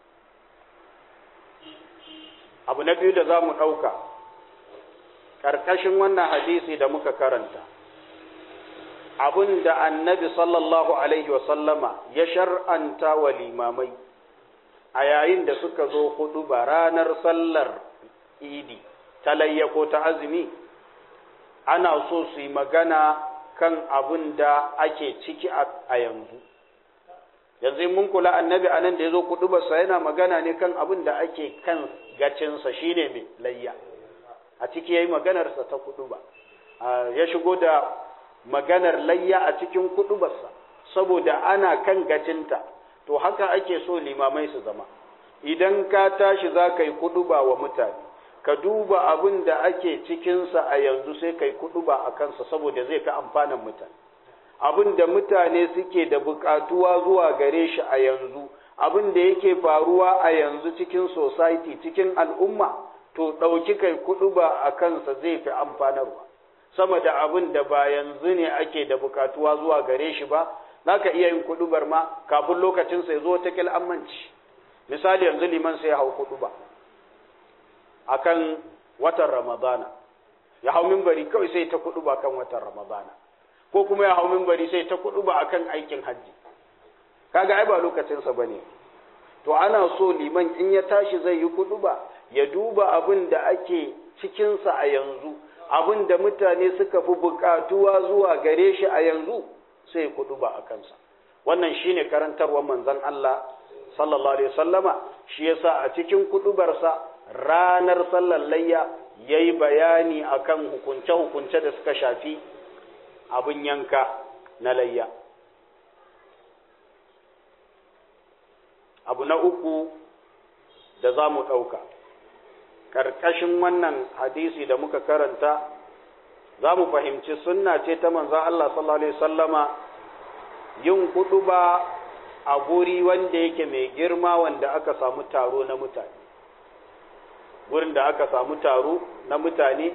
abu na biyu da za mu ɗauka ƙarƙashin wannan hadisi da muka karanta abin da annabi sallallahu alaihi wasallama ya shar'anta wa limamai a yayin da suka zo hudu ba ranar sallar idi ta layya ko ta azumi ana so su yi magana kan abin da ake ciki a yanzu yanzu mun kula annabi a nan da ya zo kudu basa yana magana ne kan abin da ake kan gacinsa shine mai layya a ciki ya yi maganarsa ta kudu ba ya shigo da maganar layya a cikin kudu basa saboda ana kan gacinta to haka ake so limamai su zama idan ka tashi za ka yi kudu ba wa mutane ka duba abin da ake cikinsa a yanzu sai ka yi kudu ba a kansa saboda zai ka amfanin mutane abin da mutane suke da bukatuwa zuwa gare shi a yanzu abin da yake faruwa a yanzu cikin society cikin al'umma to ɗauki kai kudu ba a kansa zai fi amfanarwa sama da abin da ba yanzu ne ake da bukatuwa zuwa gare shi ba za ka iya yin kudubar ma kafin lokacin sai zo ta ammanci misali yanzu liman sai ya hau kuduba akan watan ramadana ya hau mimbari kawai sai ta kuduba kan watan ramadana ko kuma ya hau mimbari sai ta kuduba akan aikin hajji kaga ai ba lokacinsa bane to ana so liman in ya tashi zai yi kuduba ya duba abin da ake cikinsa a yanzu abin da mutane suka fi bukatuwa zuwa gare shi a yanzu sai kudu ba a kansa wannan shine karantarwar manzon Allah sallallahu alaihi wasallama shi yasa a cikin kudubarsa ranar sallar layya yayi bayani akan hukunce hukunce da suka shafi abin yanka na layya abu na uku da za mu ɗauka ƙarƙashin wannan hadisi da muka karanta za mu fahimci sunna ce ta manzan Allah sallallahu Alaihi sallama yin ba a guri wanda yake mai girma wanda aka samu taro na mutane gurin da aka samu taro na mutane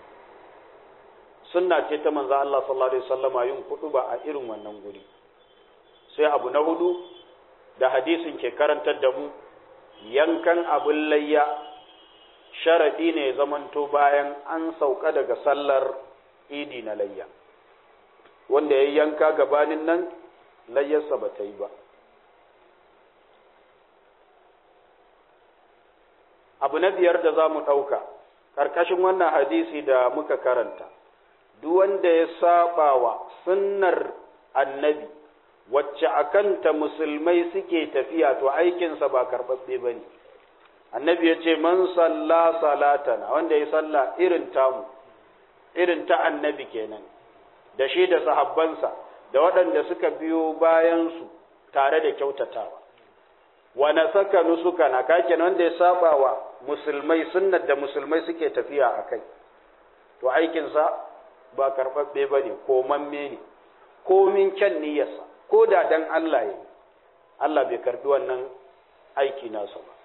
sunna ce ta manzan Allah sallallahu Alaihi sallama yin ba a irin wannan guri sai abu na hudu da hadisin ke karantar da mu yankan abin layya sharaɗi ne zamanto bayan an sauka daga sallar idi na layya wanda ya yanka gabanin nan layyarsa ba ta yi ba abu na biyar da za mu ɗauka ƙarƙashin wannan hadisi da muka karanta duk wanda ya saba wa sunnar annabi wacce a kanta musulmai suke tafiya to aikinsa ba karɓaɓɓe ba ne annabi ya ce man salla salatana wanda ya salla irin tamu irin ta annabi kenan da shi da sahabbansa da waɗanda suka biyo bayansu tare da kyautatawa wa nasaka nusukana kake wanda ya saba wa musulmai sunnar da musulmai suke tafiya a kai to aikinsa ba karɓaɓɓe ba ne ko mamme ne komin kyan niyyarsa ko da dan Allah ya Allah bai karɓi wannan aiki nasa ba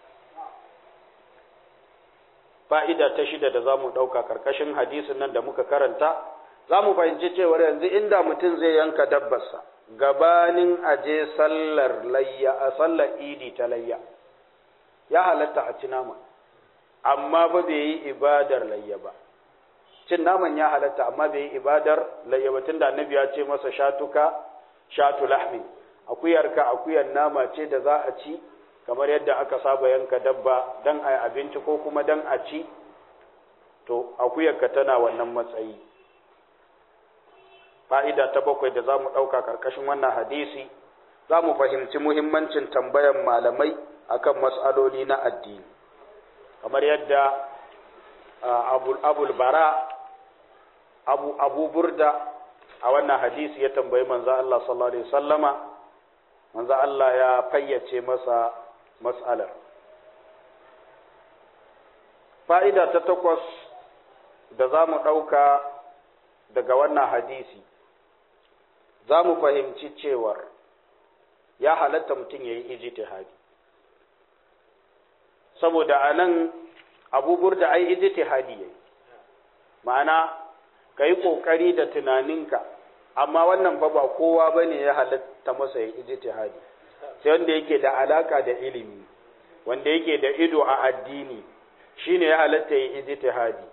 fa'ida ta shida da za mu ɗauka ƙarƙashin hadisin nan da muka karanta za mu fahimci cewar yanzu inda mutum zai yanka dabbarsa gabanin aje sallar layya a sallar idi ta layya ya halatta a ci nama amma ba bai yi ibadar layya ba cin naman ya halatta amma bai yi ibadar layya ba tunda annabi ya ce masa shatuka shatu lahmi akuyarka akuyar nama ce da za a ci kamar yadda aka saba yanka dabba dan a abinci ko kuma dan a ci to akuyarka tana wannan matsayi fa'ida ta bakwai da za mu ɗauka ƙarƙashin wannan hadisi za mu fahimci muhimmancin tambayan malamai akan matsaloli na addini kamar yadda abul bara abu, abu burda a wannan hadisi ya tambayi manzo Allah sallallahu alaihi sallama manzo Allah ya fayyace masa mas'alar fa'ida ta takwas da za mu ɗauka daga wannan hadisi za mu fahimci cewar ya halatta mutum ya yi ijtihadi saboda a nan abu burda ai ijtihadi yayi ma'ana kai kokari da tunaninka amma wannan fa ba kowa bane ya halatta masa ya ijtihadi sai wanda yake da alaka da ilimi wanda yake da ido a addini shine ya halatta ya ijtihadi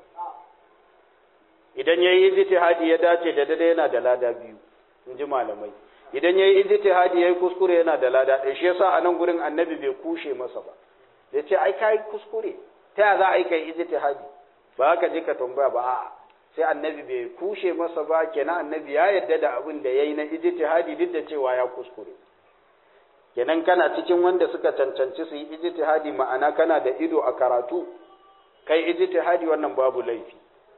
idan yayi ijtihadi ya dace da dade yana da lada biyu in ji malamai idan yayi ijtihadi yayi kuskure yana da lada ɗaya shi yasa a nan gurin annabi bai kushe masa ba ya ce ai kai kuskure ta ya za a yi kai ijtihadi ba ka je ka tambaya ba a'a sai annabi bai kushe masa ba kenan annabi ya yarda da abin da yayi na ijtihadi duk da cewa ya kuskure kenan kana cikin wanda suka cancanci su yi ijtihadi ma'ana kana da ido a karatu kai ijtihadi wannan babu laifi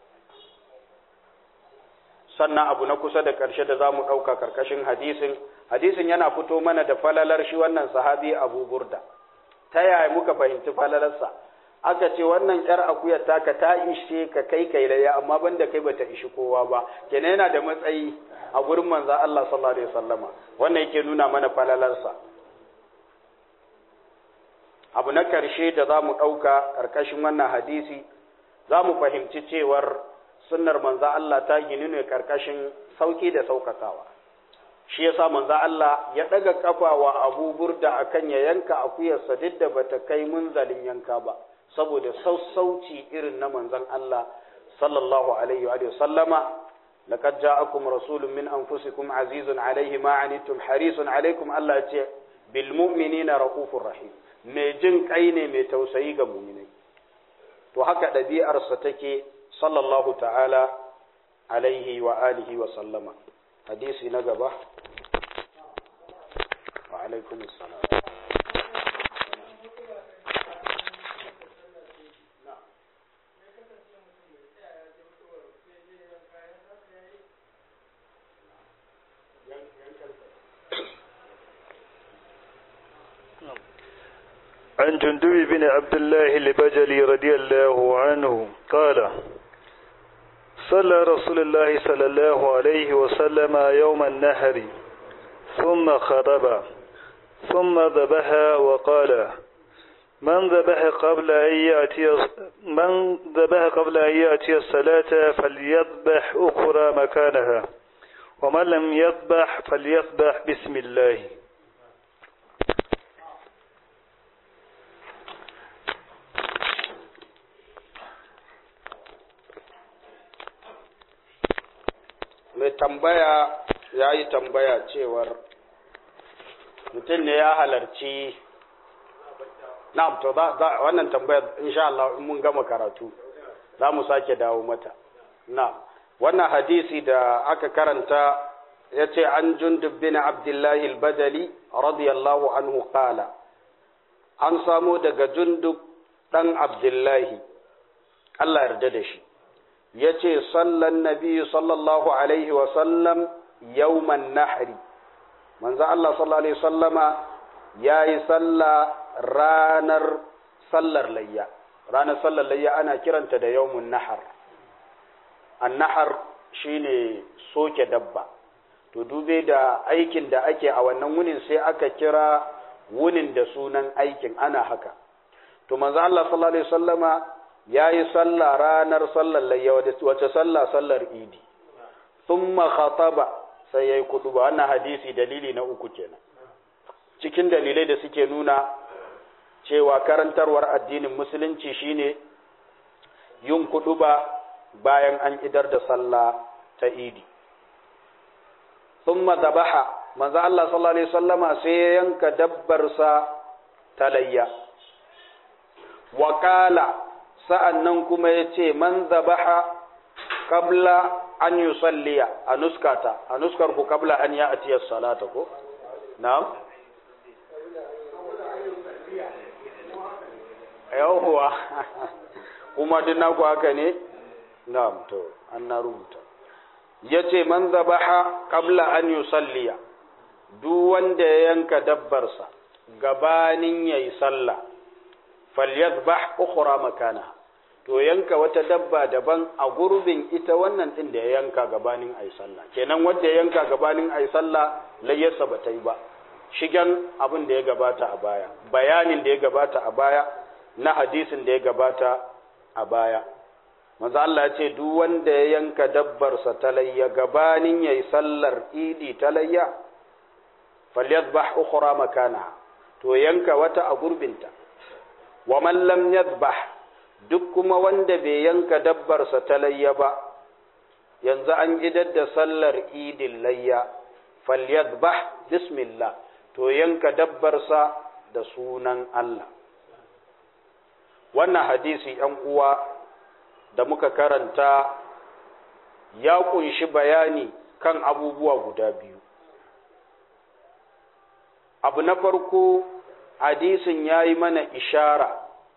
sannan abu na kusa da ƙarshe da za mu ɗauka ƙarƙashin hadisin hadisin yana fito mana da falalar shi wannan sahabi abu burda ta yaya muka fahimci falalarsa aka ce wannan ƴar akuyar taka ta ishe ka kai kai laya amma banda kai bata ishi kowa ba kenan yana da matsayi a gurin manzo Allah sallallahu alaihi wasallama wannan yake nuna mana falalarsa abu na ƙarshe da za mu ɗauka ƙarƙashin wannan hadisi za mu fahimci cewar sunnar manzo Allah ta gini ne ƙarƙashin sauƙi da sauƙaƙawa shi yasa manzo Allah ya ɗaga ƙafa wa Abu Burda akan ya yanka akuyarsa duk da bata kai munzalin yanka ba saboda sassauci irin na manzon Allah sallallahu alaihi wa sallama laqad ja'akum rasulun min anfusikum azizun alaihi ma anittum harisun alaikum Allah ya ce bil mu'minina raufur rahim mai jin kai ne mai tausayi ga mu'minai to haka ɗabi'arsa take sallallahu ta'ala alaihi wa alihi wa sallama hadisi na gaba wa alaikum assalam عن جندب بن عبد الله البجلي رضي الله عنه قال صلى رسول الله صلى الله عليه وسلم يوم النهر ثم خطب ثم ذبح وقال من ذبح قبل أن يأتي من ذبح قبل أن يأتي الصلاة فليذبح أخرى مكانها ومن لم يذبح فليذبح بسم الله mai tambaya ya yi tambaya cewar mutum ne ya halarci na'am to wannan tambayar insha Allah in mun gama karatu za mu sake dawo mata na'am wannan hadisi da aka karanta ya ce an jundub bin abdullahi al-badali radiyallahu anhu qala an samo daga jundub dan abdullahi Allah yarda da shi ya ce sallan nabi sallallahu alaihi wasallam yawman nahri manzo Allah sallallahu alaihi wasallama ya yi salla ranar sallar layya ranar sallar layya ana kiranta da yawmun nahar annahar shine soke dabba to dube da aikin da ake a wannan wunin sai aka kira wunin da sunan aikin ana haka to manzo Allah sallallahu alaihi wasallama ya yi sallah ranar sallar layya wace sallah sallar idi thumma khataba sai ya yi kudu ba wannan hadisi dalili na uku kenan cikin dalilai da suke nuna cewa karantarwar addinin musulunci shine yin kudu ba bayan an idar da sallah ta idi thumma zabaha manzo Allah sallallahu alaihi wasallama sai ya yanka dabbarsa ta layya wa sa'an nan kuma ya ce, Man zabaha kabla an yi salliya a nuskata, a nuskar ku kabla an ya atiyar salata ko? Na'am? Yawwa, kuma duk naku haka ne? Na'am, to, an na rubuta. Ya ce, Man zabaha kabla an yi salliya, duk wanda ya yanka dabbarsa gabanin ya yi sallah. falyadbah ukhra makana to yanka wata dabba daban a gurbin ita wannan din da ya yanka gabanin ayi sallah kenan wanda ya yanka gabanin ayi sallah layyarsa ba ta yi ba shigan abin da ya gabata a baya bayanin da ya gabata a baya na hadisin da ya gabata a baya manzo Allah ya ce duk wanda ya yanka dabbarsa ta layya gabanin yayi sallar idi ta layya falyadhbah ukhra makanaha to yanka wata a gurbinta wa man lam yadhbah duk kuma wanda bai yanka dabbarsa ta layya ba yanzu an idar da sallar idin layya falyadhbah bismillah to yanka dabbarsa da sunan Allah wannan hadisi ‘yan uwa da muka karanta ya kunshi bayani kan abubuwa guda biyu abu na farko hadisin ya yi mana ishara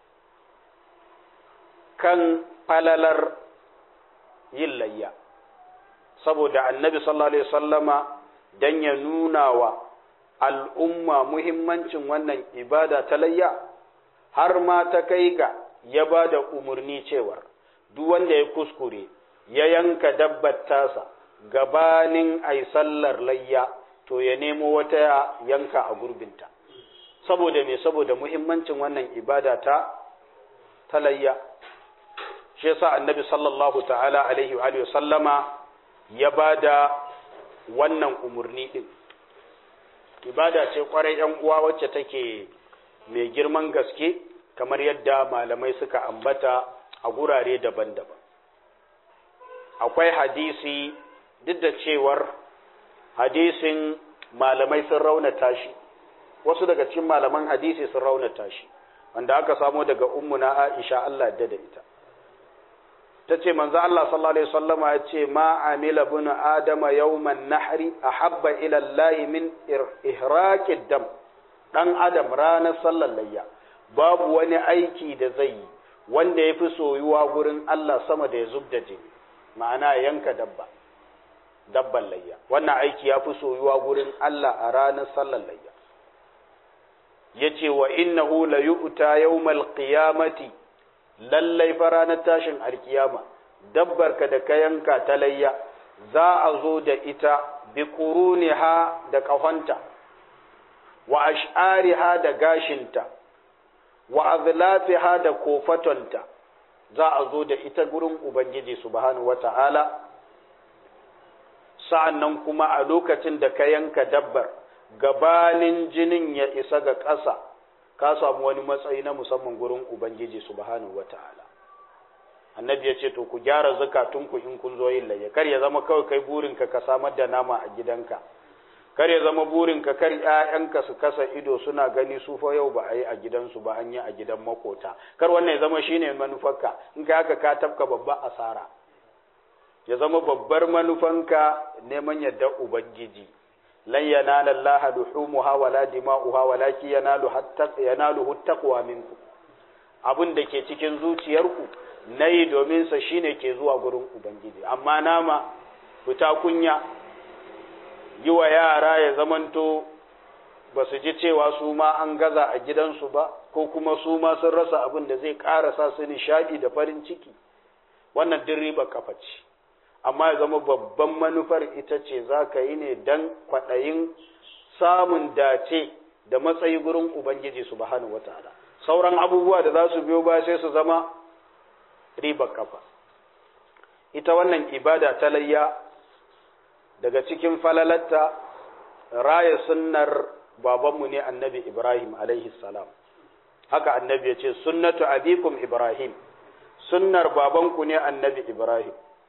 kan falalar yin layya saboda annabi sallallahu alaihi sallama don ya nuna wa al'umma muhimmancin wannan ibada ta layya har ma ta kai ga ya ba da umarni cewar duk wanda ya kuskure ya yanka dabbar tasa gabanin ai sallar layya to ya nemo wata yanka a gurbinta saboda me saboda muhimmancin wannan ibada ta ta layya shi yasa annabi sallallahu ta'ala alaihi wa sallama ya ba da wannan umarni din ibada ce kwarai yan uwa wacce take mai girman gaske kamar yadda malamai suka ambata a gurare daban-daban akwai hadisi duk da cewar hadisin malamai sun raunata shi wasu daga cikin malaman hadisi sun raunata shi wanda aka samo daga ummuna Aisha Allah da da ita ta ce manzo Allah sallallahu alaihi wasallama ya ce ma amila bin adama yawman nahri ahabba ila Allah min ihraqid dam dan adam ranar sallar layya babu wani aiki da zai yi wanda ya fi soyuwa gurin Allah sama da ya zub da jini ma'ana yanka dabba dabban layya wannan aiki ya fi soyuwa gurin Allah a ranar sallar layya ya ce wa innahu la yu'ta yawmal qiyamati lallai fa ranar tashin alkiyama dabbar ka da ka yanka ta layya za a zo da ita bi quruniha da kafanta wa ash'ariha da gashinta wa azlafiha da kofatonta za a zo da ita gurin ubangiji subhanahu wata'ala sa'annan kuma a lokacin da ka yanka dabbar gabanin jinin ya isa ga ƙasa ka samu wani matsayi na musamman gurin ubangiji subhanahu wata'ala annabi ya ce to ku gyara zakatunku in kun zo yin layya kar ya zama kawai kai burinka ka samar da nama a gidanka kar ya zama burinka kar ƴaƴanka su kasa ido suna gani su fa yau ba a yi a gidansu ba an yi a gidan makota kar wannan ya zama shine manufarka in ka haka ka tafka babbar asara ya zama babbar manufanka neman yadda ubangiji lan yanala Allah luhumuha wala dima'uha walakin yanalu hatta yanaluhu taqwa minkum abin da ke cikin zuciyarku nayi domin sa shine ke zuwa gurin ubangiji amma nama fita kunya yi wa yara ya zamanto ba su ji cewa su ma an gaza a gidansu ba ko kuma su ma sun rasa abin da zai ƙarasa su nishaɗi da farin ciki wannan din riba kafa ce amma ya zama babban manufar ita ce za ka yi ne don kwaɗayin samun dace da matsayi gurin ubangiji su bahanu wataala sauran abubuwa da za su biyo ba sai su zama riba kafa ita wannan ibada ta layya daga cikin falalatta raya sunnar babanmu ne annabi Ibrahim alaihi salam haka annabi ya ce sunnatu abikum Ibrahim sunnar babanku ne annabi Ibrahim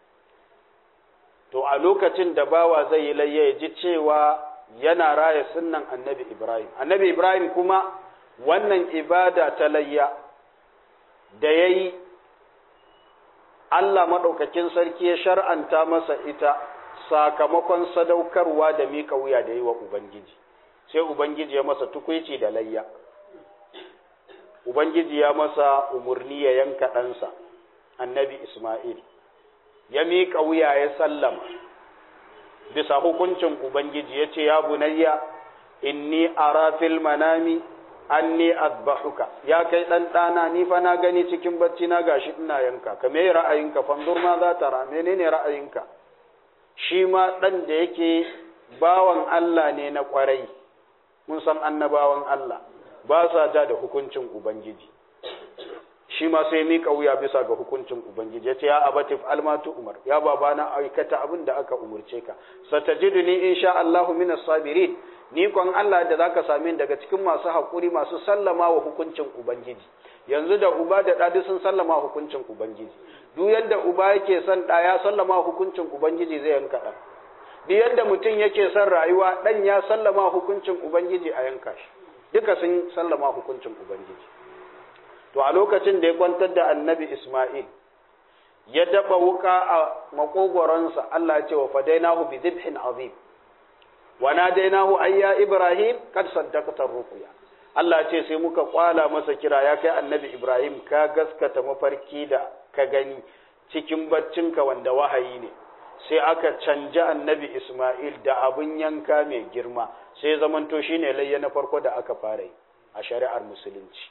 to a lokacin da bawa zai yi layya ya ji cewa yana raya sunnan annabi Ibrahim annabi Ibrahim kuma wannan ibada ta layya da ya yi Allah maɗaukakin sarki ya shar'anta masa ita sakamakon sadaukarwa da mika wuya da yi wa Ubangiji, sai Ubangiji ya masa tukwici da layya. Ubangiji ya masa umarni ya yanka ɗansa, annabi Ismail, ya mika wuya ya sallama, bisa hukuncin Ubangiji ya ce, Ya bunayya, inni ara fil manami anni azbahuka ya kai dan dana ni fa na gani cikin bacci na gashi ina yanka ka me ra'ayinka fanzur ma za ta ra menene ra'ayinka shi ma ɗan da yake bawan Allah ne na ƙwarai, mun san annabawan Allah ba sa ja da hukuncin Ubangiji. shi ma sai mika wuya bisa ga hukuncin ubangiji yace ya abatif almatu umar ya babana aikata abin da aka umurce ka satajiduni insha Allahu minas sabirin ni kon Allah da zaka same ni daga cikin masu hakuri masu sallama wa hukuncin ubangiji yanzu da uba da ɗa sun sallama hukuncin ubangiji duk yadda uba yake son ɗa ya sallama hukuncin ubangiji zai yanka ɗan duk yadda mutum yake son rayuwa ɗan ya sallama hukuncin ubangiji a yanka shi duka sun sallama hukuncin ubangiji to a lokacin da ya kwantar da annabi isma'il ya daba wuka a makogoronsa Allah ya ce wa fadainahu bi dhibhin azim wa nadainahu ayya ibrahim kad saddaqta ruqya Allah ce sai muka kwala masa kira ya kai annabi Ibrahim ka gaskata mafarki da ka gani cikin baccinka wanda wahayi ne sai aka canja annabi Ismail da abun yanka mai girma sai zamanto shine layya na farko da aka fara yi a shari'ar musulunci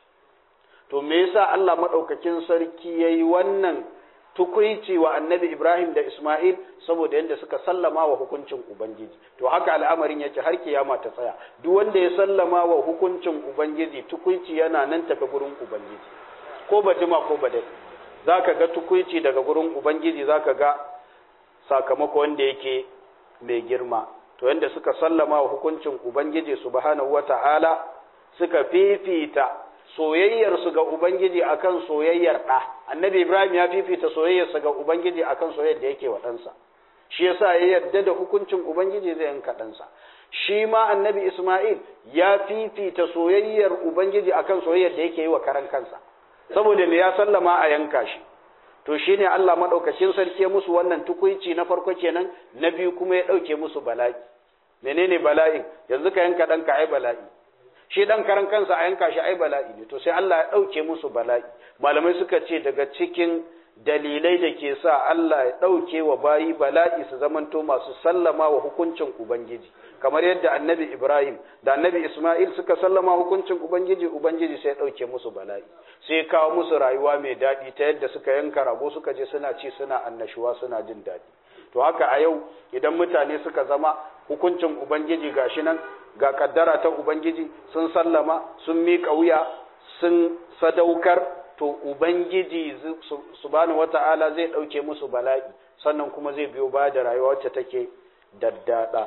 to me yasa Allah madaukakin sarki yayi wannan tukuici wa annabi Ibrahim da Ismail saboda yadda suka sallama wa hukuncin Ubangiji to haka al'amarin yake har kiyama ta tsaya duk wanda ya sallama wa hukuncin Ubangiji tukuici yana nan tafi gurin Ubangiji ko ba jima ko ba dai zaka ga tukuici daga gurin Ubangiji zaka ga sakamako wanda yake mai girma to yanda suka sallama wa hukuncin Ubangiji subhanahu wata'ala suka fifita soyayyarsu ga Ubangiji akan soyayyar ɗa, annabi Ibrahim ya fifita soyayyarsa ga Ubangiji akan soyayyar da yake wa ɗansa, shi yasa ya yarda da hukuncin Ubangiji zai yanka ɗansa. Shi ma annabi Ismail ya fifita soyayyar Ubangiji akan soyayyar da yake yi wa karan kansa, saboda me ya sallama a yanka shi. To shi ne Allah maɗaukacin sarki musu wannan tukuici na farko kenan, na biyu kuma ya ɗauke musu bala'i. Menene bala'in? Yanzu ka yanka ɗanka ai bala'i. shi dan karan kansa a yanka shi ai bala'i ne to sai Allah ya ɗauke musu bala'i malamai suka ce daga cikin dalilai da ke sa Allah ya ɗauke wa bayi bala'i su zamanto masu sallama wa hukuncin Ubangiji kamar yadda annabi Ibrahim da annabi Ismail suka sallama hukuncin Ubangiji Ubangiji sai ya ɗauke musu bala'i sai ya kawo musu rayuwa mai daɗi ta yadda suka yanka rago suka je suna ci suna annashuwa suna jin daɗi to haka a yau idan mutane suka zama hukuncin Ubangiji gashi nan ga kaddara ta Ubangiji sun sallama sun miƙa wuya sun sadaukar to Ubangiji subhanahu wata'ala zai ɗauke musu bala'i sannan kuma zai biyo ba da rayuwa wacce take daddada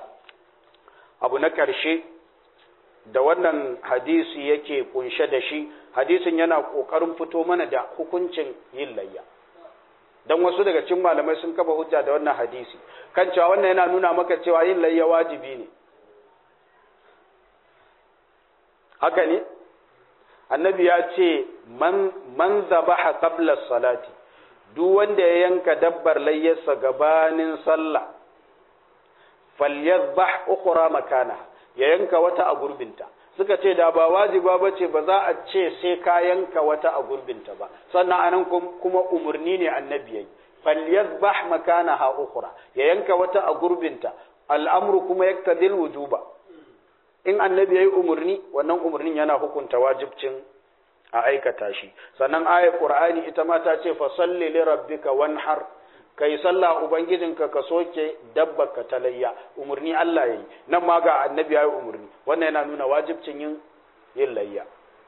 abu na ƙarshe da wannan hadisi yake kunshe da shi hadisin yana ƙoƙarin fito mana da hukuncin yin layya dan wasu daga cikin malamai sun kafa hujja da wannan hadisi kan cewa wannan yana nuna maka cewa yin layya wajibi ne haka ne annabi ya ce man man zabaha qabla salati duk wanda ya yanka dabbar layyarsa gabanin sallah falyadhbah ukhra makana ya yanka wata a gurbinta suka ce da ba wajiba bace ba za a ce sai ka yanka wata a gurbinta ba sannan anan kuma umurni ne annabi yayi falyadhbah makanaha ukhra ya yanka wata a gurbinta al'amru kuma yaktadil wujuba in annabi yayi umurni wannan umurnin yana hukunta wajibcin a aikata shi sannan ayat qur'ani ita ma ta ce fa salli li rabbika wanhar kai sallah ubangijinka ka soke dabbaka talayya umurni Allah yayi nan ma ga annabi yayi umurni wannan yana nuna wajibcin yin yin layya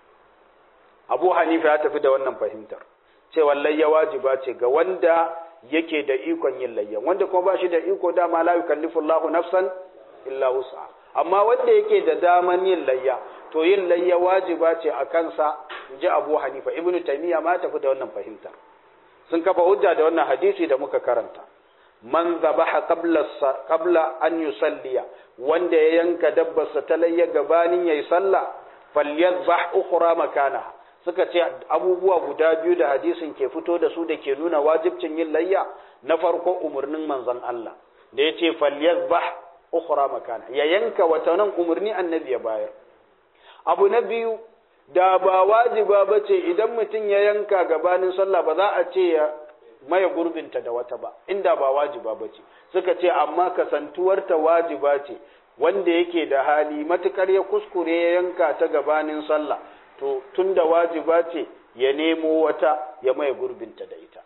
Abu Hanifa ya tafi da wannan fahimtar cewa layya wajiba ce ga wanda yake da ikon yin layya wanda kuma ba shi da iko dama la yukallifu Allahu nafsan illa wus'a amma wanda yake da daman yin layya to yin layya wajiba ce a kansa ji Abu Hanifa Ibn Taymiyyah ma tafi da wannan fahimtar sun kafa hujja da wannan hadisi da muka karanta man zabaha qabla qabla an yusalliya wanda ya yanka dabbarsa ta layya gabanin yayi sallah falyadhbah ukhra makanaha suka ce abubuwa guda biyu da hadisin ke fito da su da ke nuna wajibcin yin layya na farko umarnin manzon Allah da ya ce falyazbah ukhra makana ya yanka wata nan umarni annabi ya bayar abu na biyu da ba wajiba bace idan mutum ya yanka gabanin sallah ba za a ce ya maye gurbinta da wata ba inda ba wajiba bace suka ce amma kasantuwarta wajiba ce wanda yake da hali matukar ya kuskure ya yanka ta gabanin sallah to tun da wajiba ce ya nemo wata ya maye gurbinta da ita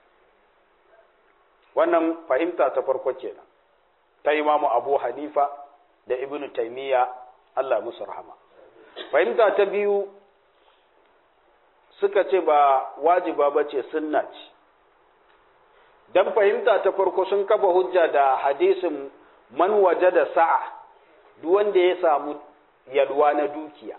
wannan fahimta ta farko kenan ta imamu abu hanifa da ibnu taimiyya allah musu rahama fahimta ta biyu suka ce ba wajiba ba ce sunna ce don fahimta ta farko sun kafa hujja da hadisin man waje da sa'a duk wanda ya samu yalwa na dukiya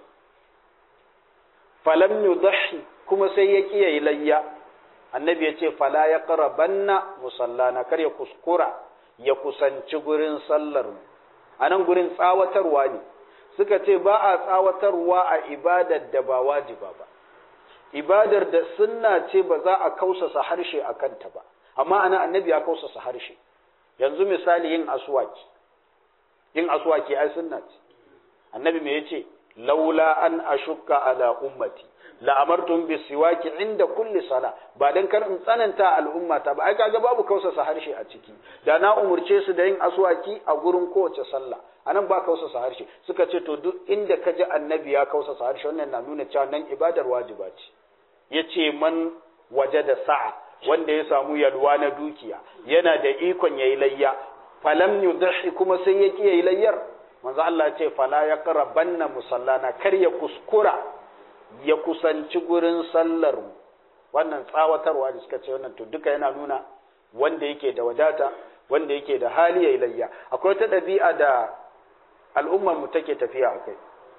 falam yudhi kuma sai ya kiyaye layya annabi ya ce fala ya qarabanna musallana kar ya kuskura ya kusanci gurin sallar a nan gurin tsawatarwa ne suka ce ba a tsawatarwa a ibadar da ba wajiba ba ibadar da sunna ce ba za a kausasa harshe a kanta ba amma ana annabi ya kausasa harshe yanzu misali yin aswaki yin aswaki ai sunna ce annabi me yace laula an ashukka ala ummati la amartum bisiwaki inda kulli sala ba dan kar in tsananta al'umma ta ba ai kaga babu kausasa harshe a ciki da na umurce su da yin aswaki a gurin kowace sallah anan ba kausasa harshe suka ce to duk inda ka ji annabi ya kausasa harshe wannan na nuna cewa nan ibadar wajiba ce yace man waje da sa'a wanda ya samu yalwa na dukiya yana da ikon yayi layya falam yudhi kuma sai ya ki yayi layyar manzo Allah ce fala ya qarabanna musallana kar ya kuskura ya kusanci gurin sallar wannan tsawatarwa da suka ce wannan to duka yana nuna wanda yake da wadata wanda yake da hali yayi layya akwai wata ɗabi'a da al'ummar mu take tafiya akai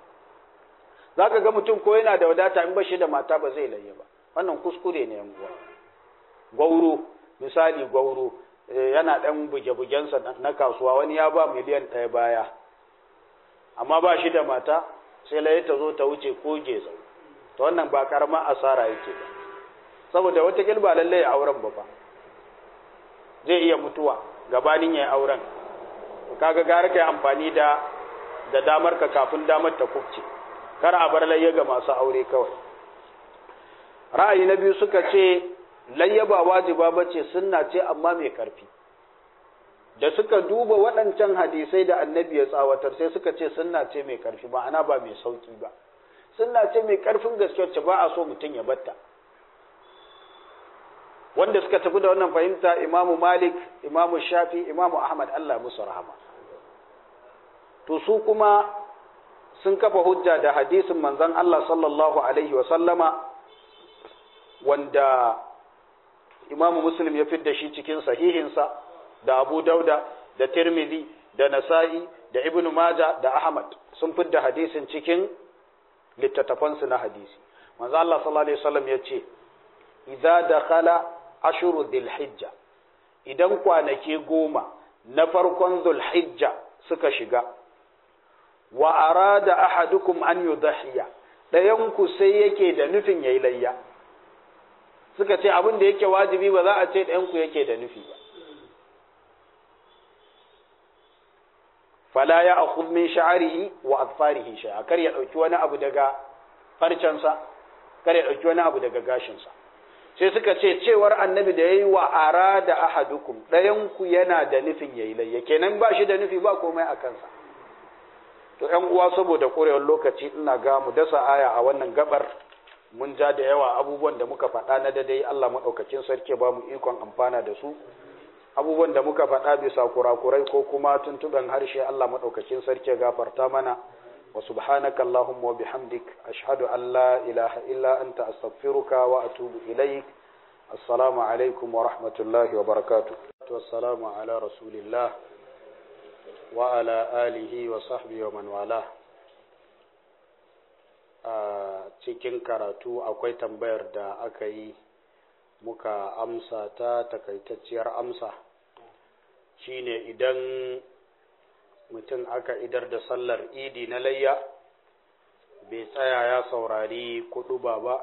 zaka ga mutum ko yana da wadata in bashi da mata ba zai layya ba wannan kuskure ne yan uwa gwauro misali gwauro yana dan buge-bugensa na kasuwa wani ya ba miliyan ɗaya baya amma ba shi da mata sai laye ta zo ta wuce ko gezo to wannan ba karamar asara yake ba saboda wata ba lallai ya auren ba fa zai iya mutuwa gabanin ya auren to kaga gara kai amfani da da damar ka kafin damar ta kubce kar a bar layya ga masu aure kawai ra'ayi na biyu suka ce layya ba wajiba bace sunna ce amma mai karfi da suka duba waɗancan hadisai da annabi ya tsawatar sai suka ce sunna ce mai ƙarfi ba ana ba mai sauƙi ba sunna ce mai ƙarfin gaske wacce ba a so mutum ya batta wanda suka tafi da wannan fahimta imamu malik imamu shafi imamu ahmad allah musu rahama to su kuma sun kafa hujja da hadisin manzon allah sallallahu alaihi wa sallama wanda imamu muslim ya fidda shi cikin sahihinsa da Abu Dauda da Tirmidhi da Nasa'i da Ibn Majah da Ahmad sun fidda hadisin cikin littattafansu na hadisi manzo Allah sallallahu alaihi wasallam yace idza dakhala ashuru dhilhijja idan kwanaki goma na farkon dhulhijja suka shiga wa arada ahadukum an yudhiya dayan ku sai yake da nufin yayi layya suka ce abin da yake wajibi ba za a ce dayan ku yake da nufi ba fala ya akhudh min sha'rihi wa adfarihi shay'a kar ya dauki wani abu daga farcensa kar ya dauki wani abu daga gashinsa sai suka ce cewar annabi da yayi wa arada ahadukum dayan ku yana da nufin yayi layya kenan ba shi da nufi ba komai a kansa to ƴan uwa saboda korewar lokaci ina ga mu dasa aya a wannan gabar mun ja da yawa abubuwan da muka faɗa na dadai Allah madaukakin sarki ba mu ikon amfana da su abubuwan da muka faɗa bisa kurakurai ko kuma tuntuɓen harshe Allah maɗaukakin sarki gafarta mana wa subhanaka Allahumma wa bihamdik ashhadu an la ilaha illa anta astaghfiruka wa atubu ilaik assalamu alaikum wa rahmatullahi wa barakatuh wassalamu ala rasulillah wa ala alihi wa sahbihi wa man wala a cikin karatu akwai tambayar da aka yi muka amsa ta takaitacciyar amsa shine idan mutum aka idar da sallar idi na layya bai tsaya ya saurari kudu ba ba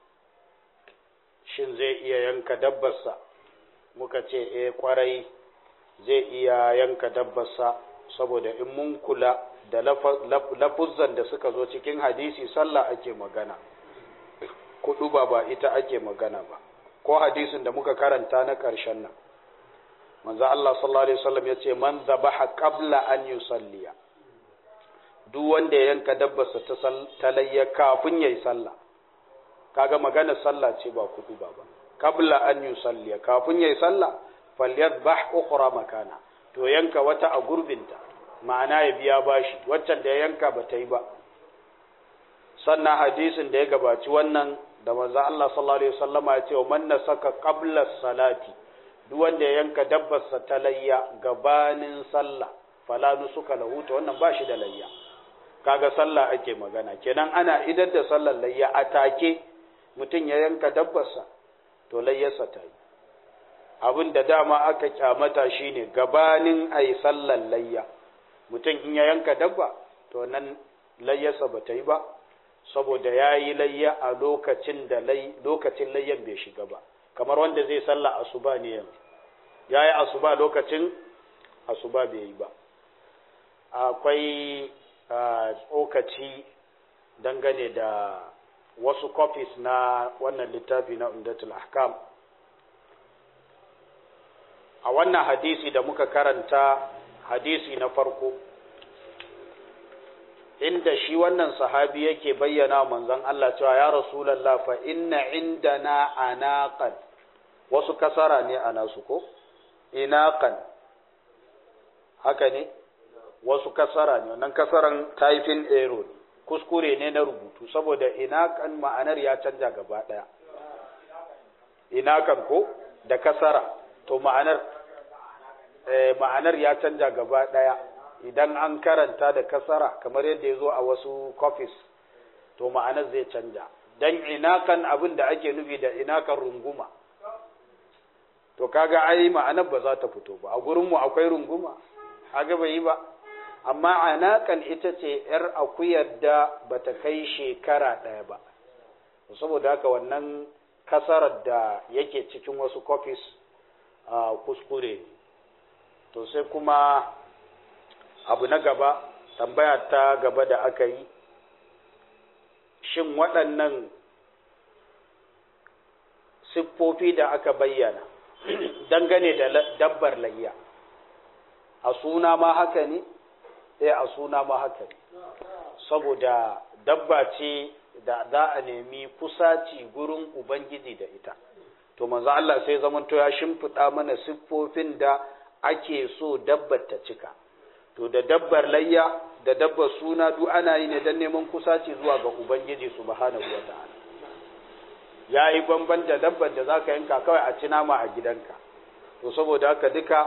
shin zai iya yanka dabbarsa muka ce eh kwarai zai iya yanka dabbarsa saboda in mun kula da lafuzzan da suka zo cikin hadisi sallah ake magana kudu ba ba ita ake magana ba ko hadisin da muka karanta na ƙarshen nan manzo Allah sallallahu alaihi wasallam yace man zabaha qabla an yusalliya duk wanda ya yanka dabbarsa ta talayya kafin yayi sallah kaga magana sallah ce ba kudu ba ba qabla an yusalliya kafin yayi sallah falyadbah ukhra makana to yanka wata a gurbinta ma'ana ya biya bashi waccan da ya yanka ba ta yi ba sannan hadisin da ya gabaci wannan da manzo Allah sallallahu alaihi wasallama ya ce man nasaka qabla salati duk wanda ya yanka dabbarsa ta layya gabanin sallah fala nusuka lahu to wannan ba shi da layya kaga sallah ake magana kenan ana idar da sallar layya a take mutum ya yanka dabbarsa to layyarsa ta yi abin da dama aka kyamata shine gabanin a yi sallar layya mutum in ya yanka dabba to nan layyarsa ba ta yi ba saboda ya yi layya a lokacin da lokacin layyan bai shiga ba kamar wanda zai salla asuba ne yanzu ya yi asuba lokacin asuba bai yi ba akwai tsokaci dangane da wasu copies na wannan littafi na umdatul ahkam a wannan hadisi da muka karanta hadisi na farko inda shi wannan sahabi yake bayyana manzon Allah cewa ya rasulullah fa inna indana anaqan wasu kasara ne a nasu ko inaqan haka ne wasu kasara ne wannan kasaran typing error kuskure ne na rubutu saboda inaqan ma'anar ya canja gaba daya inaqan ko da kasara to ma'anar eh, ma'anar ya canja gaba daya idan an karanta da kasara kamar yadda ya zo a wasu copies to ma'anar zai canja dan inakan abin da ake nufi da inakan runguma to kaga ai ma'anar ba za ta fito ba a gurinmu akwai runguma haga bai yi ba amma anakan ita ce yar akuyar da bata kai shekara ɗaya ba saboda haka wannan kasarar da yake cikin wasu copies a kuskure to sai kuma abu na gaba tambaya ta gaba da aka yi shin waɗannan siffofi da aka bayyana dangane da dabbar layya a suna ma haka ne eh a suna ma haka ne saboda dabba ce da za a nemi kusaci gurin ubangiji da ita to manzo Allah sai zamanto ya shimfiɗa mana siffofin da ake so dabbar ta cika to da dabbar layya da dabbar suna duk ana yi ne don neman kusaci zuwa ga ubangiji subhanahu wa ta'ala ya yi bamban da dabbar da zaka yanka kawai a ci nama a gidanka to saboda haka duka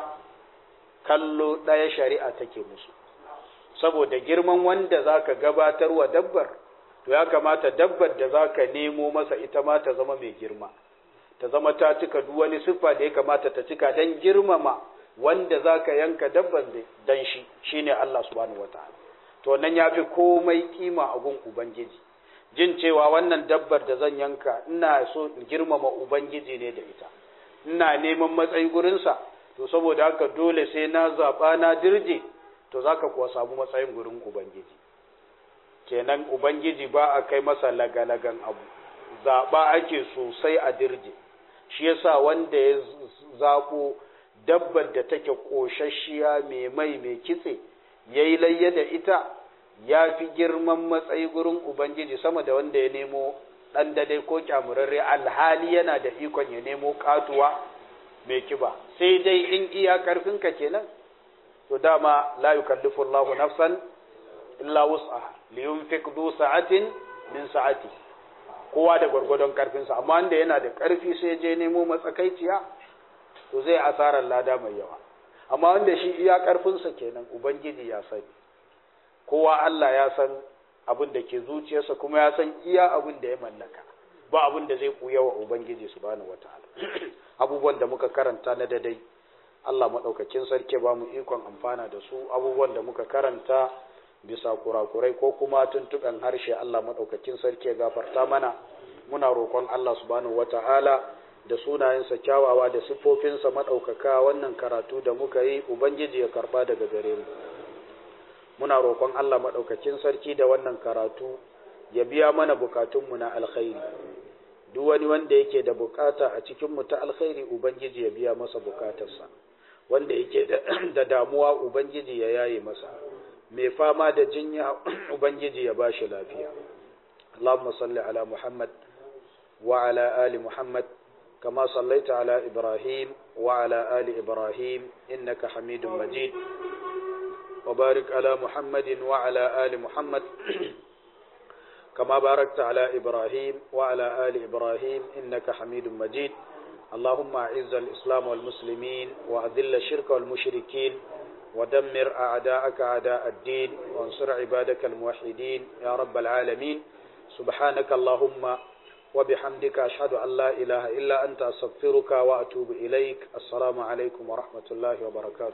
kallo ɗaya shari'a take musu saboda girman wanda zaka gabatar wa dabbar to ya kamata dabbar da zaka nemo masa ita ma ta zama mai girma ta zama ta cika duk wani siffa da ya kamata ta cika don girmama wanda za ka yanka dabban dan shi shine Allah subhanahu wataala to nan ya fi komai kima a gun ubangiji jin cewa wannan dabbar da zan yanka ina so in girmama ubangiji ne da ita ina neman matsayi gurinsa to saboda haka dole sai na zaɓa na dirje to za ka kuwa samu matsayin gurin ubangiji kenan ubangiji ba a kai masa lagalagan abu zaɓa ake sosai a dirje shi yasa wanda ya zaɓo dabbar da take ƙoshashiya mai mai mai kitse ya yi layya da ita ya fi girman matsayi gurin Ubangiji sama da wanda ya nemo ɗan dadai ko kyamurarre alhali yana da ikon ya nemo katuwa mai kiba sai dai in iya ƙarfinka kenan to dama la yukallifu Allahu nafsan illa wus'aha li yunfiq du sa'atin min sa'ati kowa da gwargwadon ƙarfinsa amma wanda yana da ƙarfi sai je nemo matsakaiciya to zai asarar lada mai yawa amma wanda shi iya ƙarfinsa kenan ubangiji ya sani kowa Allah ya san abin da ke zuciyarsa kuma ya san iya abin da ya mallaka ba abin da zai kuya wa ubangiji subhanahu wataala abubuwan da muka karanta na dadai Allah madaukakin sarki ba mu ikon amfana da su abubuwan da muka karanta bisa kurakurai ko kuma tuntuɓen harshe Allah madaukakin sarki ya gafarta mana muna roƙon Allah subhanahu wataala da sunayensa kyawawa da siffofinsa maɗaukaka wannan karatu da muka yi ubangiji ya karɓa daga gare mu muna roƙon Allah maɗaukakin sarki da wannan karatu ya biya mana bukatunmu na alkhairi duk wani wanda yake da bukata a cikinmu ta alkhairi ubangiji ya biya masa bukatarsa wanda yake da damuwa ubangiji ya yaye masa mai fama da jinya ubangiji ya ba shi lafiya Allahumma salli ala Muhammad wa ala ali Muhammad كما صليت على إبراهيم وعلى آل إبراهيم إنك حميد مجيد وبارك على محمد وعلى آل محمد كما باركت على إبراهيم وعلى آل إبراهيم إنك حميد مجيد اللهم أعز الإسلام والمسلمين وأذل الشرك والمشركين ودمر أعداءك أعداء الدين وانصر عبادك الموحدين يا رب العالمين سبحانك اللهم وبحمدك أشهد أن لا إله إلا أنت أستغفرك وأتوب إليك السلام عليكم ورحمة الله وبركاته